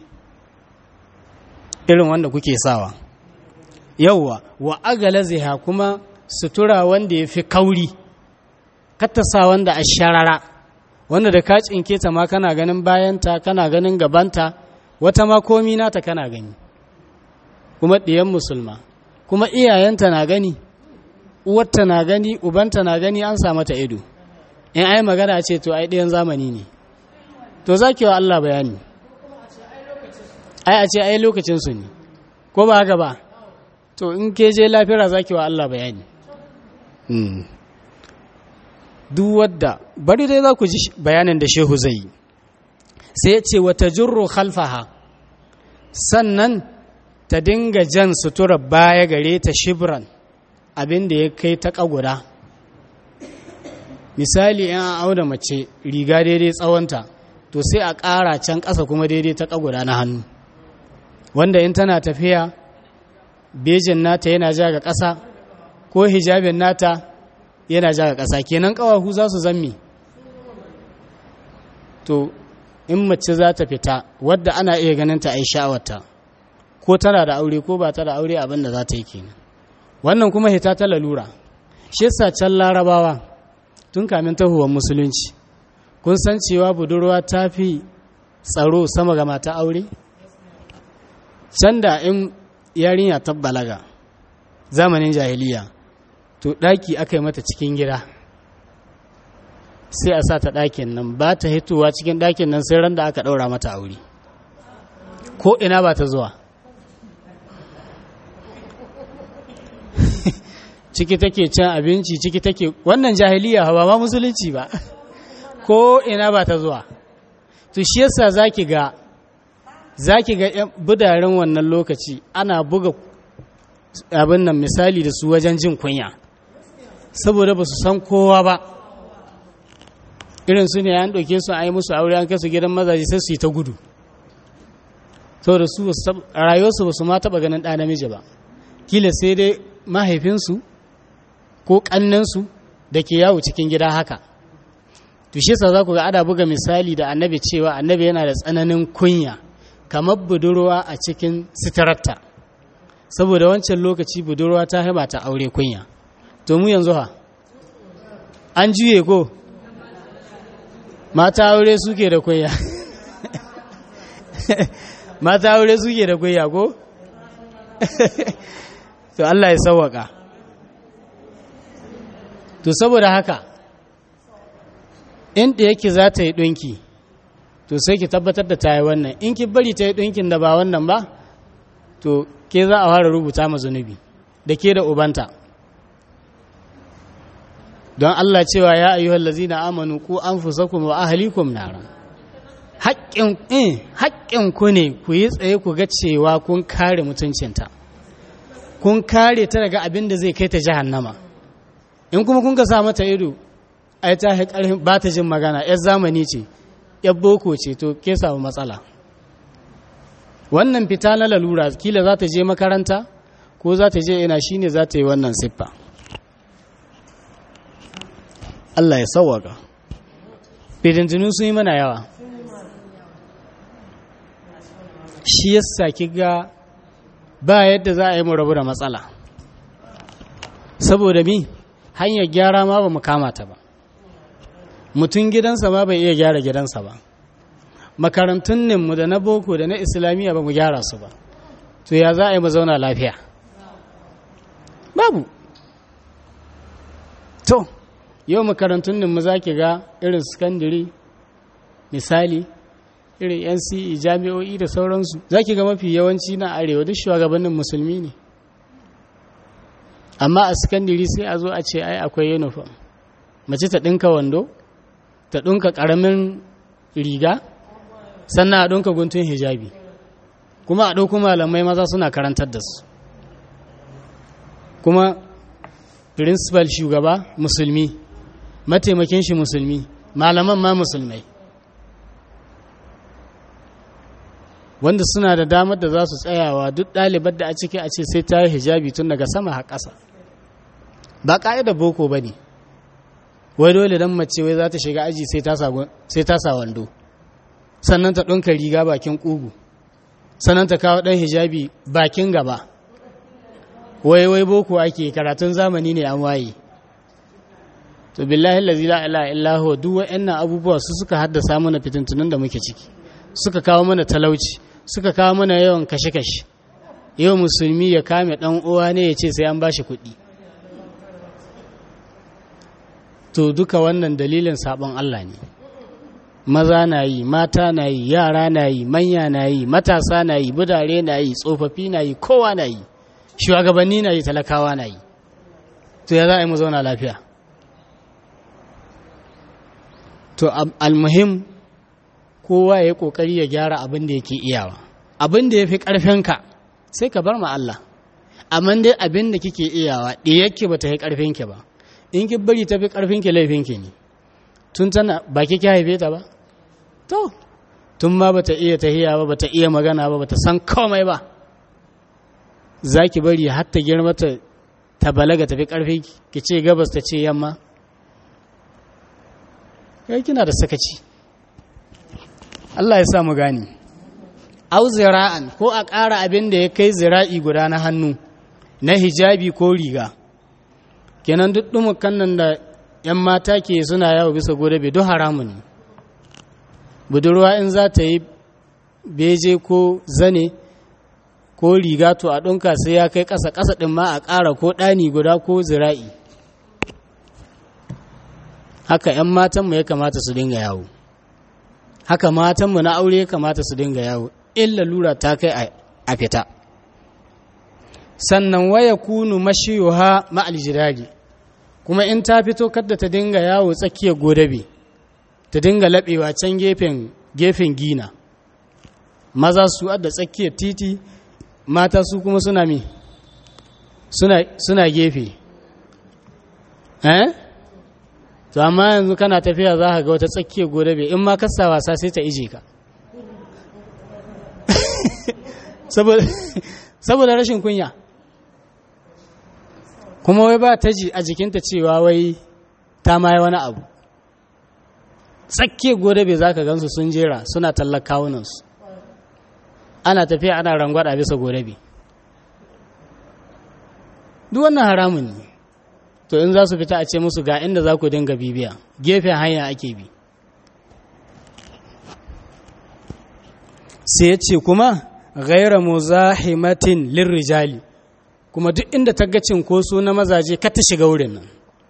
irin wanda kuke sawa yauwa wa agalaziha kuma sutura wanda ya fi kauri sa wanda a sharara wanda da ka cinke ta ma kana ganin bayanta kana ganin gabanta wata ma komi nata kana gani kuma ɗiyan musulma kuma iyayenta na gani uwarta na gani ubanta na gani an sa mata ido in ai magana ce to ai ɗayan zamani ne to za ki wa Allah bayani ai a ce ai lokacinsu ne ko ba haka ba to in ke je lafira za ki wa Allah bayani duk wadda bari dai za ku ji bayanin da shehu zai yi sai ya ce wata jirro khalfaha sannan ta dinga jan sutura baya gare ta shibran abin da ya kai ta ƙaguda misali in an auna mace riga daidai tsawonta to sai a ƙara can ƙasa kuma daidai ta ƙaguda na hannu wanda in tana tafiya bejin nata yana ja ga ƙasa ko hijabin nata yana ja ga ƙasa kenan ƙawahu za su zammi to in mace za ta fita wadda ana iya ganin ta a yi sha'awarta ko tana da aure ko ba ta da aure abin da za ta yi kenan wannan kuma hita ta lalura shi yasa can larabawa tun kamin tahuwar musulunci kun san cewa budurwa ta fi tsaro sama ga mata aure can da in yarinya ta balaga zamanin jahiliya to ɗaki aka yi mata cikin gida sai a sa ta ɗakin nan ba ta hitowa cikin ɗakin nan sai ran da aka ɗaura mata aure ko ina ba ta zuwa ciki take cin abinci ciki take wannan jahiliya ba ma musulunci ba ko ina ba ta zuwa to shi yasa zaki ga zaki ga budaren wannan lokaci ana buga abin nan misali da su wajen jin kunya saboda ba su san kowa ba irin su ne an ɗauke su a yi musu aure an kai su gidan mazaje sai su yi ta gudu saboda su rayuwarsu ba su ma taɓa ganin ɗa namiji ba kila sai dai mahaifinsu ko ƙannensu da ke yawo cikin gida haka to shi za ku ga ana buga misali da annabi cewa annabi yana da tsananin kunya kamar budurwa a cikin sitararta saboda wancan lokaci budurwa ta haima ta aure kunya to mu yanzu ha an juye ko mata aure suke da kunya mata aure suke da kunya ko to Allah ya sauwaka to saboda haka inda yake za ta yi ɗinki to sai ki tabbatar da ta yi wannan in ki bari ta yi ɗinkin da ba wannan ba to ke za a fara rubuta ma zunubi da ke da ubanta don Allah cewa ya ayyuhal lazina amanu ku anfusakum wa ahlikum nara haƙƙin in haƙƙin ku ne ku yi tsaye ku ga cewa kun kare mutuncinta kun kare ta daga abin da zai kai ta jahannama in kuma kun ka sa mata ido ai ta ƙarfin ba ta jin magana yar zamani ce yar boko ce to ke samu matsala wannan fita na lalura kila za ta je makaranta ko za ta je ina shine za ta yi wannan siffa Allah ya sauwaka fitintunu sun yi mana yawa shi yasa kiga ba yadda za a yi mu rabu da matsala saboda mi hanyar gyara ma ba mu kama ta ba mutum gidansa ma bai iya gyara gidansa ba makarantun mu da na boko da na islamiyya ba mu gyara su ba to ya za a yi mu zauna lafiya babu to yau makarantun mu za ki ga irin sakandare misali irin nce jami'o'i da sauransu za ki ga mafi yawanci na arewa duk shugabannin musulmi ne amma a sakandare sai a zo a ce ai akwai uniform mace ta ɗinka wando ta ɗinka ƙaramin riga sannan a ɗinka guntun hijabi kuma a ɗauku malamai maza suna karantar da su kuma principal shugaba musulmi mataimakin shi musulmi malaman ma musulmai wanda suna da damar da za su tsayawa duk ɗalibar da a ciki a ce sai ta yi hijabi tun daga sama har ƙasa ba ƙa'ida boko ba ne wai dole don mace wai za ta shiga aji sai ta sa wando sannan ta ɗunka riga bakin ƙugu sannan ta kawo ɗan hijabi bakin gaba wai wai boko ake karatun zamani ne an waye to billahi allazi la ilaha illa huwa duk wayannan abubuwa su suka haddasa mana fitintunun da muke ciki suka kawo mana talauci suka kawo mana yawan kashe-kashe yau musulmi ya kame dan uwa ne ya ce sai an bashi kuɗi to duka wannan dalilin sabon Allah ne maza na yi mata na yi yara na yi manya na yi matasa na yi budare na yi tsofaffi na yi kowa na yi shugabanni na yi talakawa na yi to ya za a yi mu zauna lafiya to almuhim kowa ya yi kokari ya gyara abin da yake iyawa abin da ya fi ƙarfinka sai ka bar ma Allah amma dai abin da kike iyawa ɗiyarki ba ta yi ƙarfinki ba in ki bari ta fi ƙarfinki laifinki ne tun tana ba ki haife ta ba to tun ma bata iya tahiya ba bata iya magana ba bata san komai ba za ki bari har ta girma ta ta balaga tafi karfi ki ce gabas ta ce yamma kai kina da sakaci Allah ya sa mu gani au zira'an ko a ƙara abin da ya kai zira'i guda na hannu na hijabi ko riga kenan duk dumukan nan da 'yan mata ke suna yawo bisa gobe duk haramun ne budurwa in za ta yi beje ko zane ko riga to a ɗunka sai ya kai ƙasa ƙasa ɗin ma a ƙara ko ɗani guda ko zira'i haka 'yan matanmu ya kamata su dinga yawo haka matanmu na aure ya kamata su dinga yawo illa lura ta kai a fita sannan waya kunu mashiyuha ma'al jiragi kuma in ta fito kadda ta dinga yawo tsakiyar godabe ta dinga laɓewa can gefen gefen gina maza su adda tsakiyar titi mata su kuma suna mi suna, suna gefe eh to amma yanzu kana tafiya za ka ga wata tsakiyar godabe in ma kasa wasa sai ta ije ka saboda rashin kunya kuma wai ba ta ji a jikinta cewa wai ta ma wani abu tsakke godabe za ka gansu sun jera suna tallar kawunansu ana tafiya ana rangwada bisa godabe duk wannan haramun ne to in za su fita a ce musu ga inda za ku dinga bibiya gefen hanya ake bi sai ya ce kuma gaira muzahimatin lirrijali kuma duk inda ta ga cinkoso na mazaje ka ta shiga wurin nan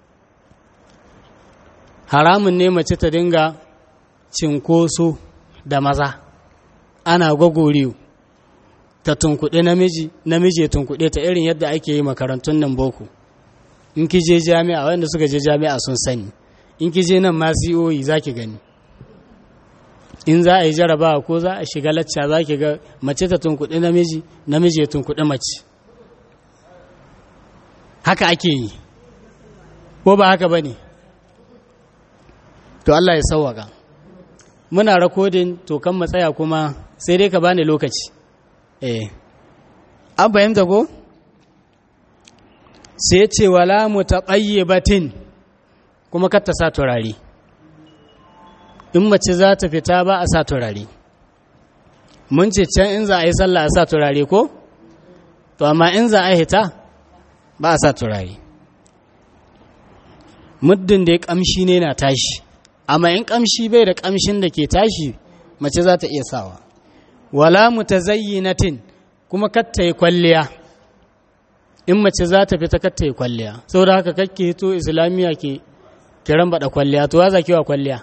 haramun ne mace ta dinga cinkoso da maza ana gwagoriyo ta tunkuɗe namiji namiji ya tunkuɗe ta irin yadda ake yi makarantun nan boko in ki je jami'a wanda suka je jami'a sun sani in ki je nan ma COE za ki gani in za a yi jarabawa ko za a shiga lacca za ki ga mace ta tunkuɗe namiji namiji ya tunkuɗe mace haka ake yi ko ba haka ba ne to Allah ya sauwaka muna rakodin to kan matsaya kuma sai dai ka bani lokaci eh an fahimta ko sai ce wala mutaqayyibatin kuma kar ta sa turare in mace za ta fita ba a sa turare mun ce can in za a yi sallah a sa turare ko to amma in za a hita ba a sa turare muddin da ya kamshi ne na tashi amma in kamshi bai da kamshin da ke tashi mace za ta iya sawa wala mutazayyinatin kuma katta yi kwalliya in mace za ta fita katta yi kwalliya saboda haka kakke hito islamiyya ke kiran bada kwalliya to za ki wa kwalliya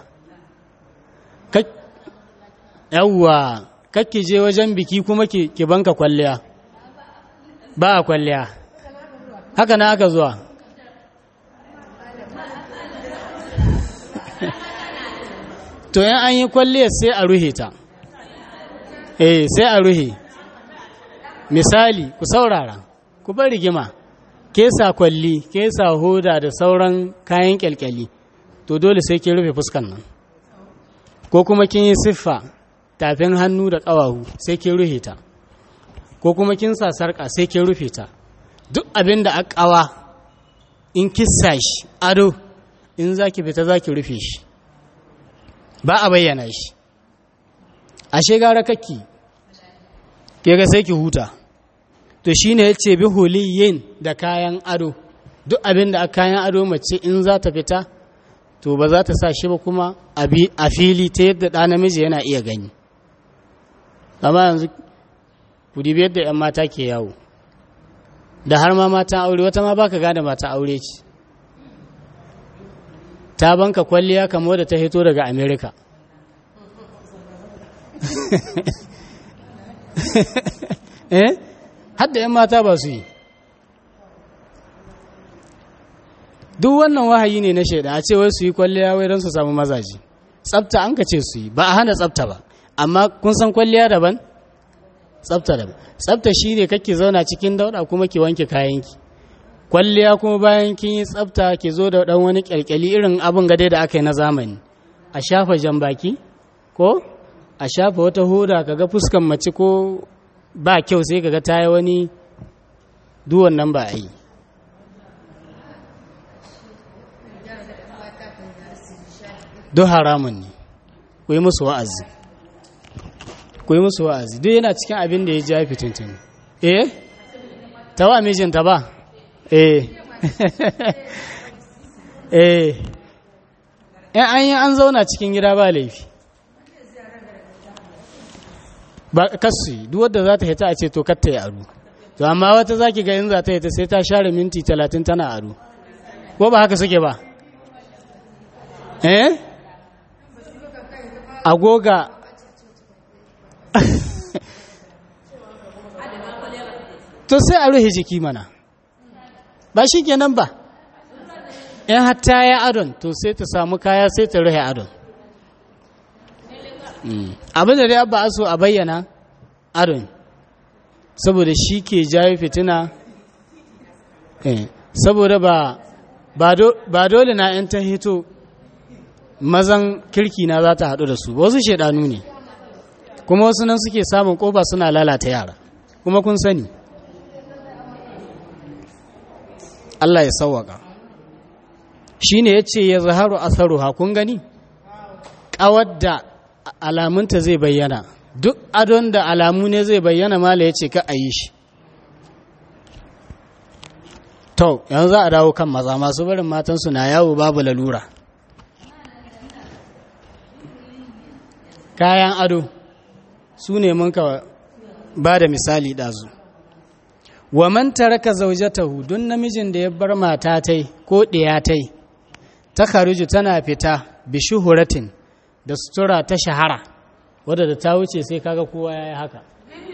yawwa kakke je wajen biki kuma ki banka kwalliya ba a kwalliya haka na aka zuwa to yan an yi kwalliyar sai a ruhe ta eh sai a ruhe misali ku saurara ku bar rigima kesa kwalli kesa hoda da sauran kayan kyalkyali to dole sai ke rufe fuskan nan ko kuma kin yi siffa tafin hannu da ƙawahu sai ke rufe ta ko kuma kin sa sarƙa sai ke rufe ta duk abin da a ƙawa in kissa shi ado in za ki fita za ki rufe shi ba a bayyana shi ashe gara kakki ke ga sai ki huta to shi ne ya ce bi huliyin da kayan ado duk abin da a kayan ado mace in za ta fita to ba za ta sa shi ba kuma a fili ta yadda ɗa namiji yana iya gani amma yanzu ku dibi yadda 'yan mata ke yawo da har ma matan aure wata ma baka gane mata aure ce ta banka kwalliya kamo da ta hito daga amerika eh hadda 'yan mata ba su yi duk wannan wahayi ne na shaida a ce wai su yi kwalliya wai don su samu mazaji tsafta an ka ce su yi ba a hana tsafta ba amma kun san kwalliya daban tsafta daban tsafta shi ne kake zauna cikin dauda kuma ki wanke kayanki kwalliya kuma bayan kin yi tsafta ki zo da dan wani kyalkyali irin abin gade da aka yi na zamani a shafa jan baki ko a shafa wata hoda kaga fuskan mace ko ba kyau sai kaga ta yi wani duwan nan ba a yi duk haramun ne ku yi musu wa'azi ku yi musu wa'azi duk yana cikin abin da ya ja fitintini eh ta wa mijinta ba eh eh in an yi an zauna cikin gida ba laifi ba kasu duk wadda za ta hita a ce to katta ya aru to amma wata za ki ga in za ta hita sai ta share minti talatin tana aru ko ba haka suke ba eh agoga to sai a rufe jiki mana ba shi kenan ba in hatta ya adon to sai ta samu kaya sai ta rufe adon abin da dai abba aso a bayyana adon saboda shi ke jawo fitina saboda ba ba dole na 'yan ta hito mazan kirki na za ta haɗu da su wasu shaidanu ne kuma wasu nan suke samun ƙofa suna lalata yara kuma kun sani Allah ya sauwaka shi ne ya ce ya zaharu asaruha kun gani ƙawar da alamunta zai bayyana duk adon da alamu ne zai bayyana mala ya ce ka a yi shi to yanzu za a dawo kan maza masu barin matansu na yawo babu lalura kayan ado su ne mun ka ba da misali ɗazu wa man taraka zaujatahu don namijin da ya bar mata tai ko ɗiya tai ta kharuju tana fita bi shuhuratin da sutura ta shahara wadda da ta wuce sai kaga kowa ya yi haka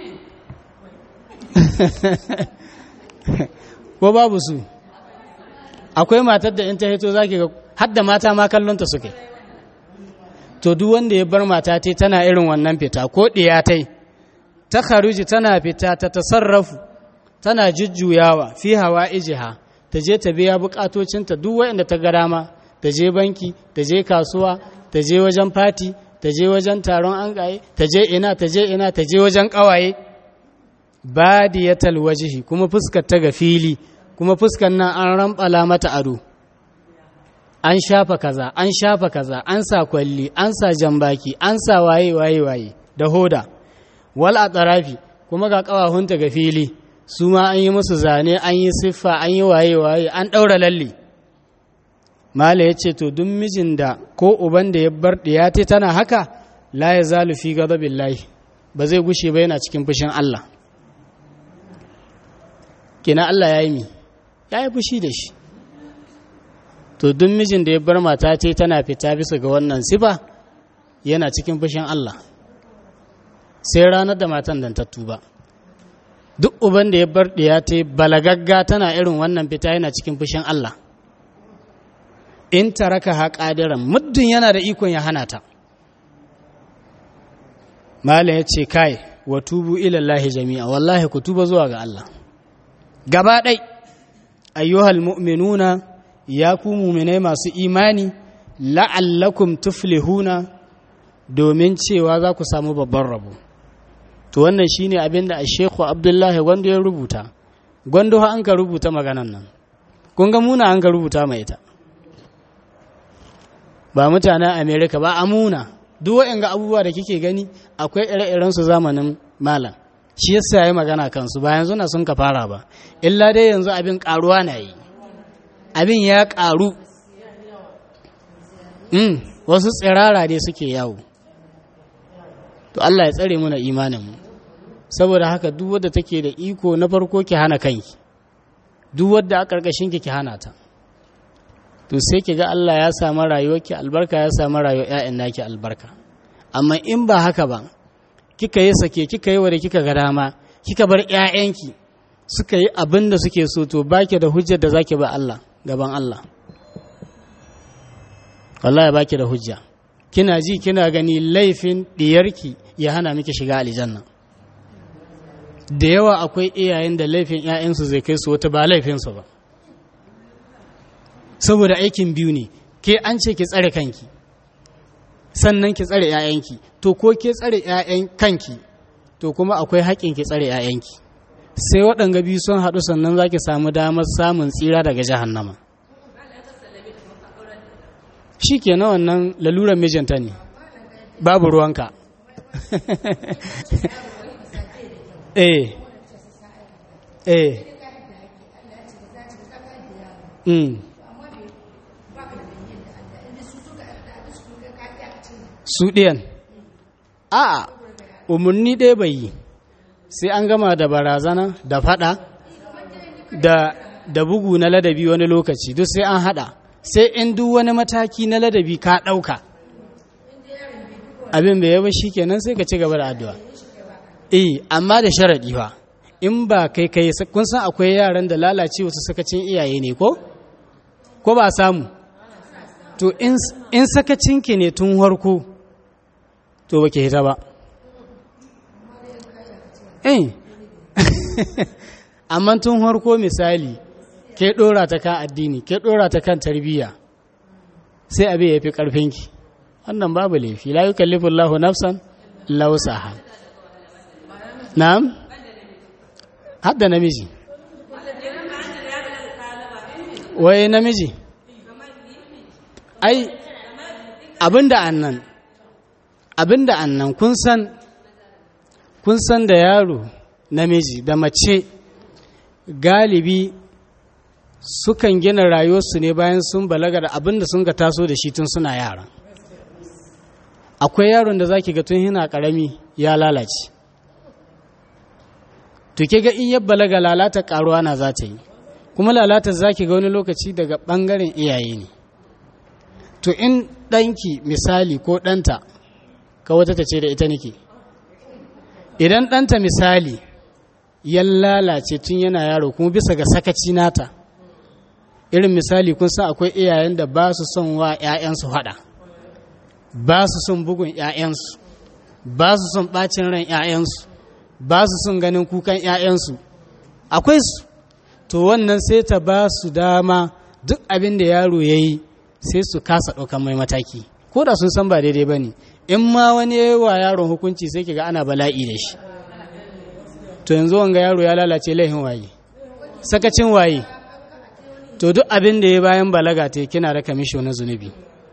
ko babu su akwai matar da in ta hito zaki ga hadda mata ma kallonta suke to duk wanda ya bar mata tai tana irin wannan fita ko ɗiya tai ta kharuji tana fita ta tasarrafu tana jujjuyawa fi hawa ijiha ta je ta biya bukatocinta duk wanda ta ga dama ta je banki ta je kasuwa ta je wajen fati ta je wajen taron an ta je ina ta je ina ta je wajen kawaye badiyatal wajhi kuma fuskar ta ga fili kuma fuskar nan an rambala mata ado an shafa kaza an shafa kaza an sa kwalli an sa jambaki an sa waye waye waye da hoda wal atrafi kuma ga kawahunta ga fili su ma an yi musu zane an yi siffa an yi waye waye an daura lalle mala ya ce to duk mijin da ko uban da ya bar ɗiyate tana haka la ya zalu fi gadabin lahi ba zai gushe ba yana cikin fushin Allah kina Allah ya yi mi ya yi fushi da shi to duk mijin da ya bar mata ce tana fita bisa ga wannan sifa yana cikin fushin Allah sai ranar da matan dan ta tuba duk uban da ya bar ɗiyate balagagga tana irin wannan fita yana cikin fushin Allah in taraka ha ƙadiran muddin yana da ikon ya hana ta malam ya ce kai wa tubu ilallahi jami'a wallahi ku tuba zuwa ga Allah gaba ɗai ayyuhal mu'minuna ya ku muminai masu imani la'allakum tuflihuna domin cewa za ku samu babban rabo to wannan shine abin da shekhu abdullahi gwando ya rubuta gwando an ka rubuta maganan nan kun ga muna an ka rubuta mai ita ba mutanen amerika ba amuna duk ga abubuwa da kike gani akwai ire-iren su zamanin malam shi yasa yayi magana kansu ba yanzu na sun ka fara ba illa dai yanzu abin karuwa na yi abin ya karu mm, wasu tsirara dai suke yawo to Allah ya tsare muna imanin mu saboda haka duk wadda take da iko na farko ki hana kanki duk wadda a karkashin ki ki hana ta to sai ki ga Allah ya samu rayuwarki albarka ya samu rayuwar ƴaƴan naki albarka amma in ba haka ba kika yi sake kika yi wa da kika ga dama kika bar ƴaƴanki suka yi abin da suke so to baki da hujjar da zaki ba Allah gaban Allah wallahi baki da hujja kina ji kina gani laifin diyarki ya hana miki shiga aljanna da yawa akwai iyayen da laifin ƴaƴansu zai kai su wata ba laifinsu ba saboda aikin biyu ne ke an ce ki tsare kanki sannan ki tsare 'ya'yanki to ko ke tsare 'ya'yan kanki to kuma akwai haƙƙin ki tsare 'ya'yanki sai waɗanga biyu sun haɗu sannan za ki samu damar samun tsira daga jahannama shi ke na wannan lalurar mijinta ne babu ruwanka eh eh mm. su ɗiyan a umarni ɗaya bai yi sai an gama da barazana da fada da, da bugu na ladabi wani lokaci duk sai an hada sai in duk wani mataki na ladabi ka ɗauka abin bai yaba shi kenan sai ka ci gaba da addu'a eh amma da sharaɗi fa in ba kai kai kun san akwai yaran da lalace wasu sakacin iyaye ne ko ko ba samu to in sakacinki ne tun harko to ba ke hita ba eh amma tun harko misali ke ɗora ta kan addini ke ɗora ta kan tarbiyya sai abin ya fi ƙarfinki wannan babu laifi la yukallifu Allahu nafsan lausaha na'am hadda namiji wai namiji ai abinda annan abinda annan kun san kun san da yaro namiji da mace galibi sukan gina rayuwarsu ne bayan sun balaga da abinda sun ga taso da shi tun suna yara akwai yaron da zaki ga tun yana karami ya lalace to ke ga in ya balaga lalata karuwa na za ta yi kuma lalata zaki ga wani lokaci daga bangaren iyaye ne to in ɗanki misali ko ɗanta ka wata ta ce da ita nake idan ɗanta misali ya lalace tun yana yaro kuma bisa ga sakaci nata irin misali kun san akwai iyayen da ba su son wa 'ya'yansu haɗa ba su son bugun 'ya'yansu ba su son ɓacin ran 'ya'yansu ba su son ganin kukan 'ya'yansu akwai su to wannan sai ta ba su dama duk abin da yaro ya yi sai su kasa ɗaukan mai mataki ko da sun san ba daidai ba ne in ma wani ya yi wa yaron hukunci sai ki ga ana bala'i da shi to yanzu wanga yaro ya lalace laihin waye sakacin waye to duk abin da ya bayan balaga ta kina da kamisho na zunubi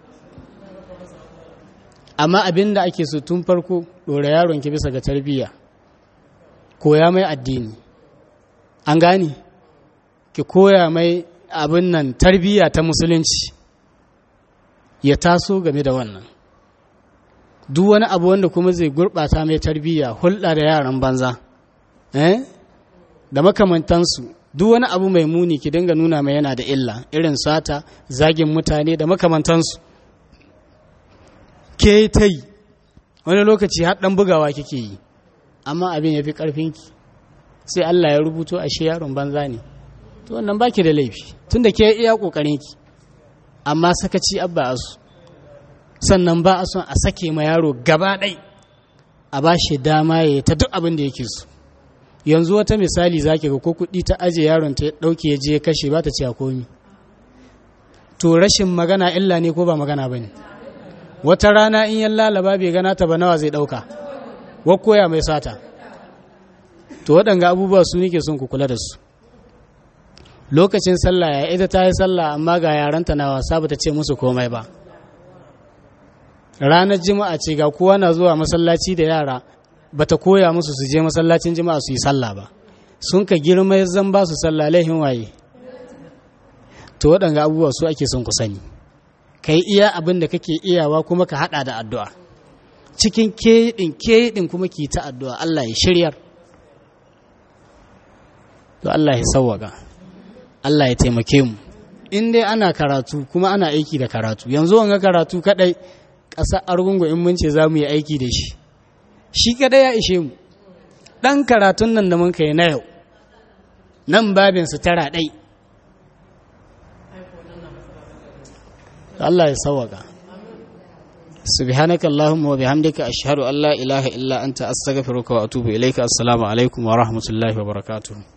amma abin da ake so tun farko ɗora yaron ki bisa ga tarbiyya koya mai addini an gane ki koya mai abin nan tarbiyya ta musulunci ya taso game da wannan duk wani abu wanda kuma zai gurɓata mai tarbiyya hulɗa da yaran banza eh da makamantansu duk wani abu mai muni ki dinga nuna mai yana da illa irin sata zagin mutane da makamantansu ke ta yi wani lokaci har ɗan bugawa kike yi amma abin ya fi ƙarfinki sai Allah ya rubuto ashe yaron banza ne to wannan baki da laifi tunda ke iya ƙoƙarinki amma sakaci abba asu sannan ba a son a sake ma yaro gaba ɗai a ba shi dama ya ta duk abin da yake so yanzu wata misali zaki ga ko kuɗi ta aje yaron ta ɗauke ya je ya kashe ba ta ce a komi to rashin magana illa ne ko ba magana ba ne wata rana in yan lalaba bai gana ta ba nawa zai ɗauka koya mai sata to waɗanga abubuwa su nake son ku kula da su lokacin sallah ya ita ta yi sallah amma ga yaranta na wasa ba ta ce musu komai ba ranar jima'a ce ga kowa na zuwa masallaci da yara ba ta koya musu su je masallacin jima'a su yi sallah ba sun ka girma zan ba su sallah laihin waye to waɗanga abubuwa su ake son ku sani ka yi iya abin da kake iyawa kuma ka haɗa da addu'a cikin keɗin keɗin kuma ki ta addu'a Allah ya shiryar to Allah ya sauwaka Allah ya taimake mu in dai ana karatu kuma ana aiki da karatu yanzu wanga karatu kadai ƙasar argungu in mun ce za mu yi aiki da shi shi kadai ya ishe mu ɗan karatun nan da mun kai na yau nan babin su tara ɗai Allah ya sauwaka subhanaka allahumma wa bihamdika ashhadu an la ilaha illa anta astaghfiruka wa atubu ilayka assalamu alaikum wa rahmatullahi wa barakatuh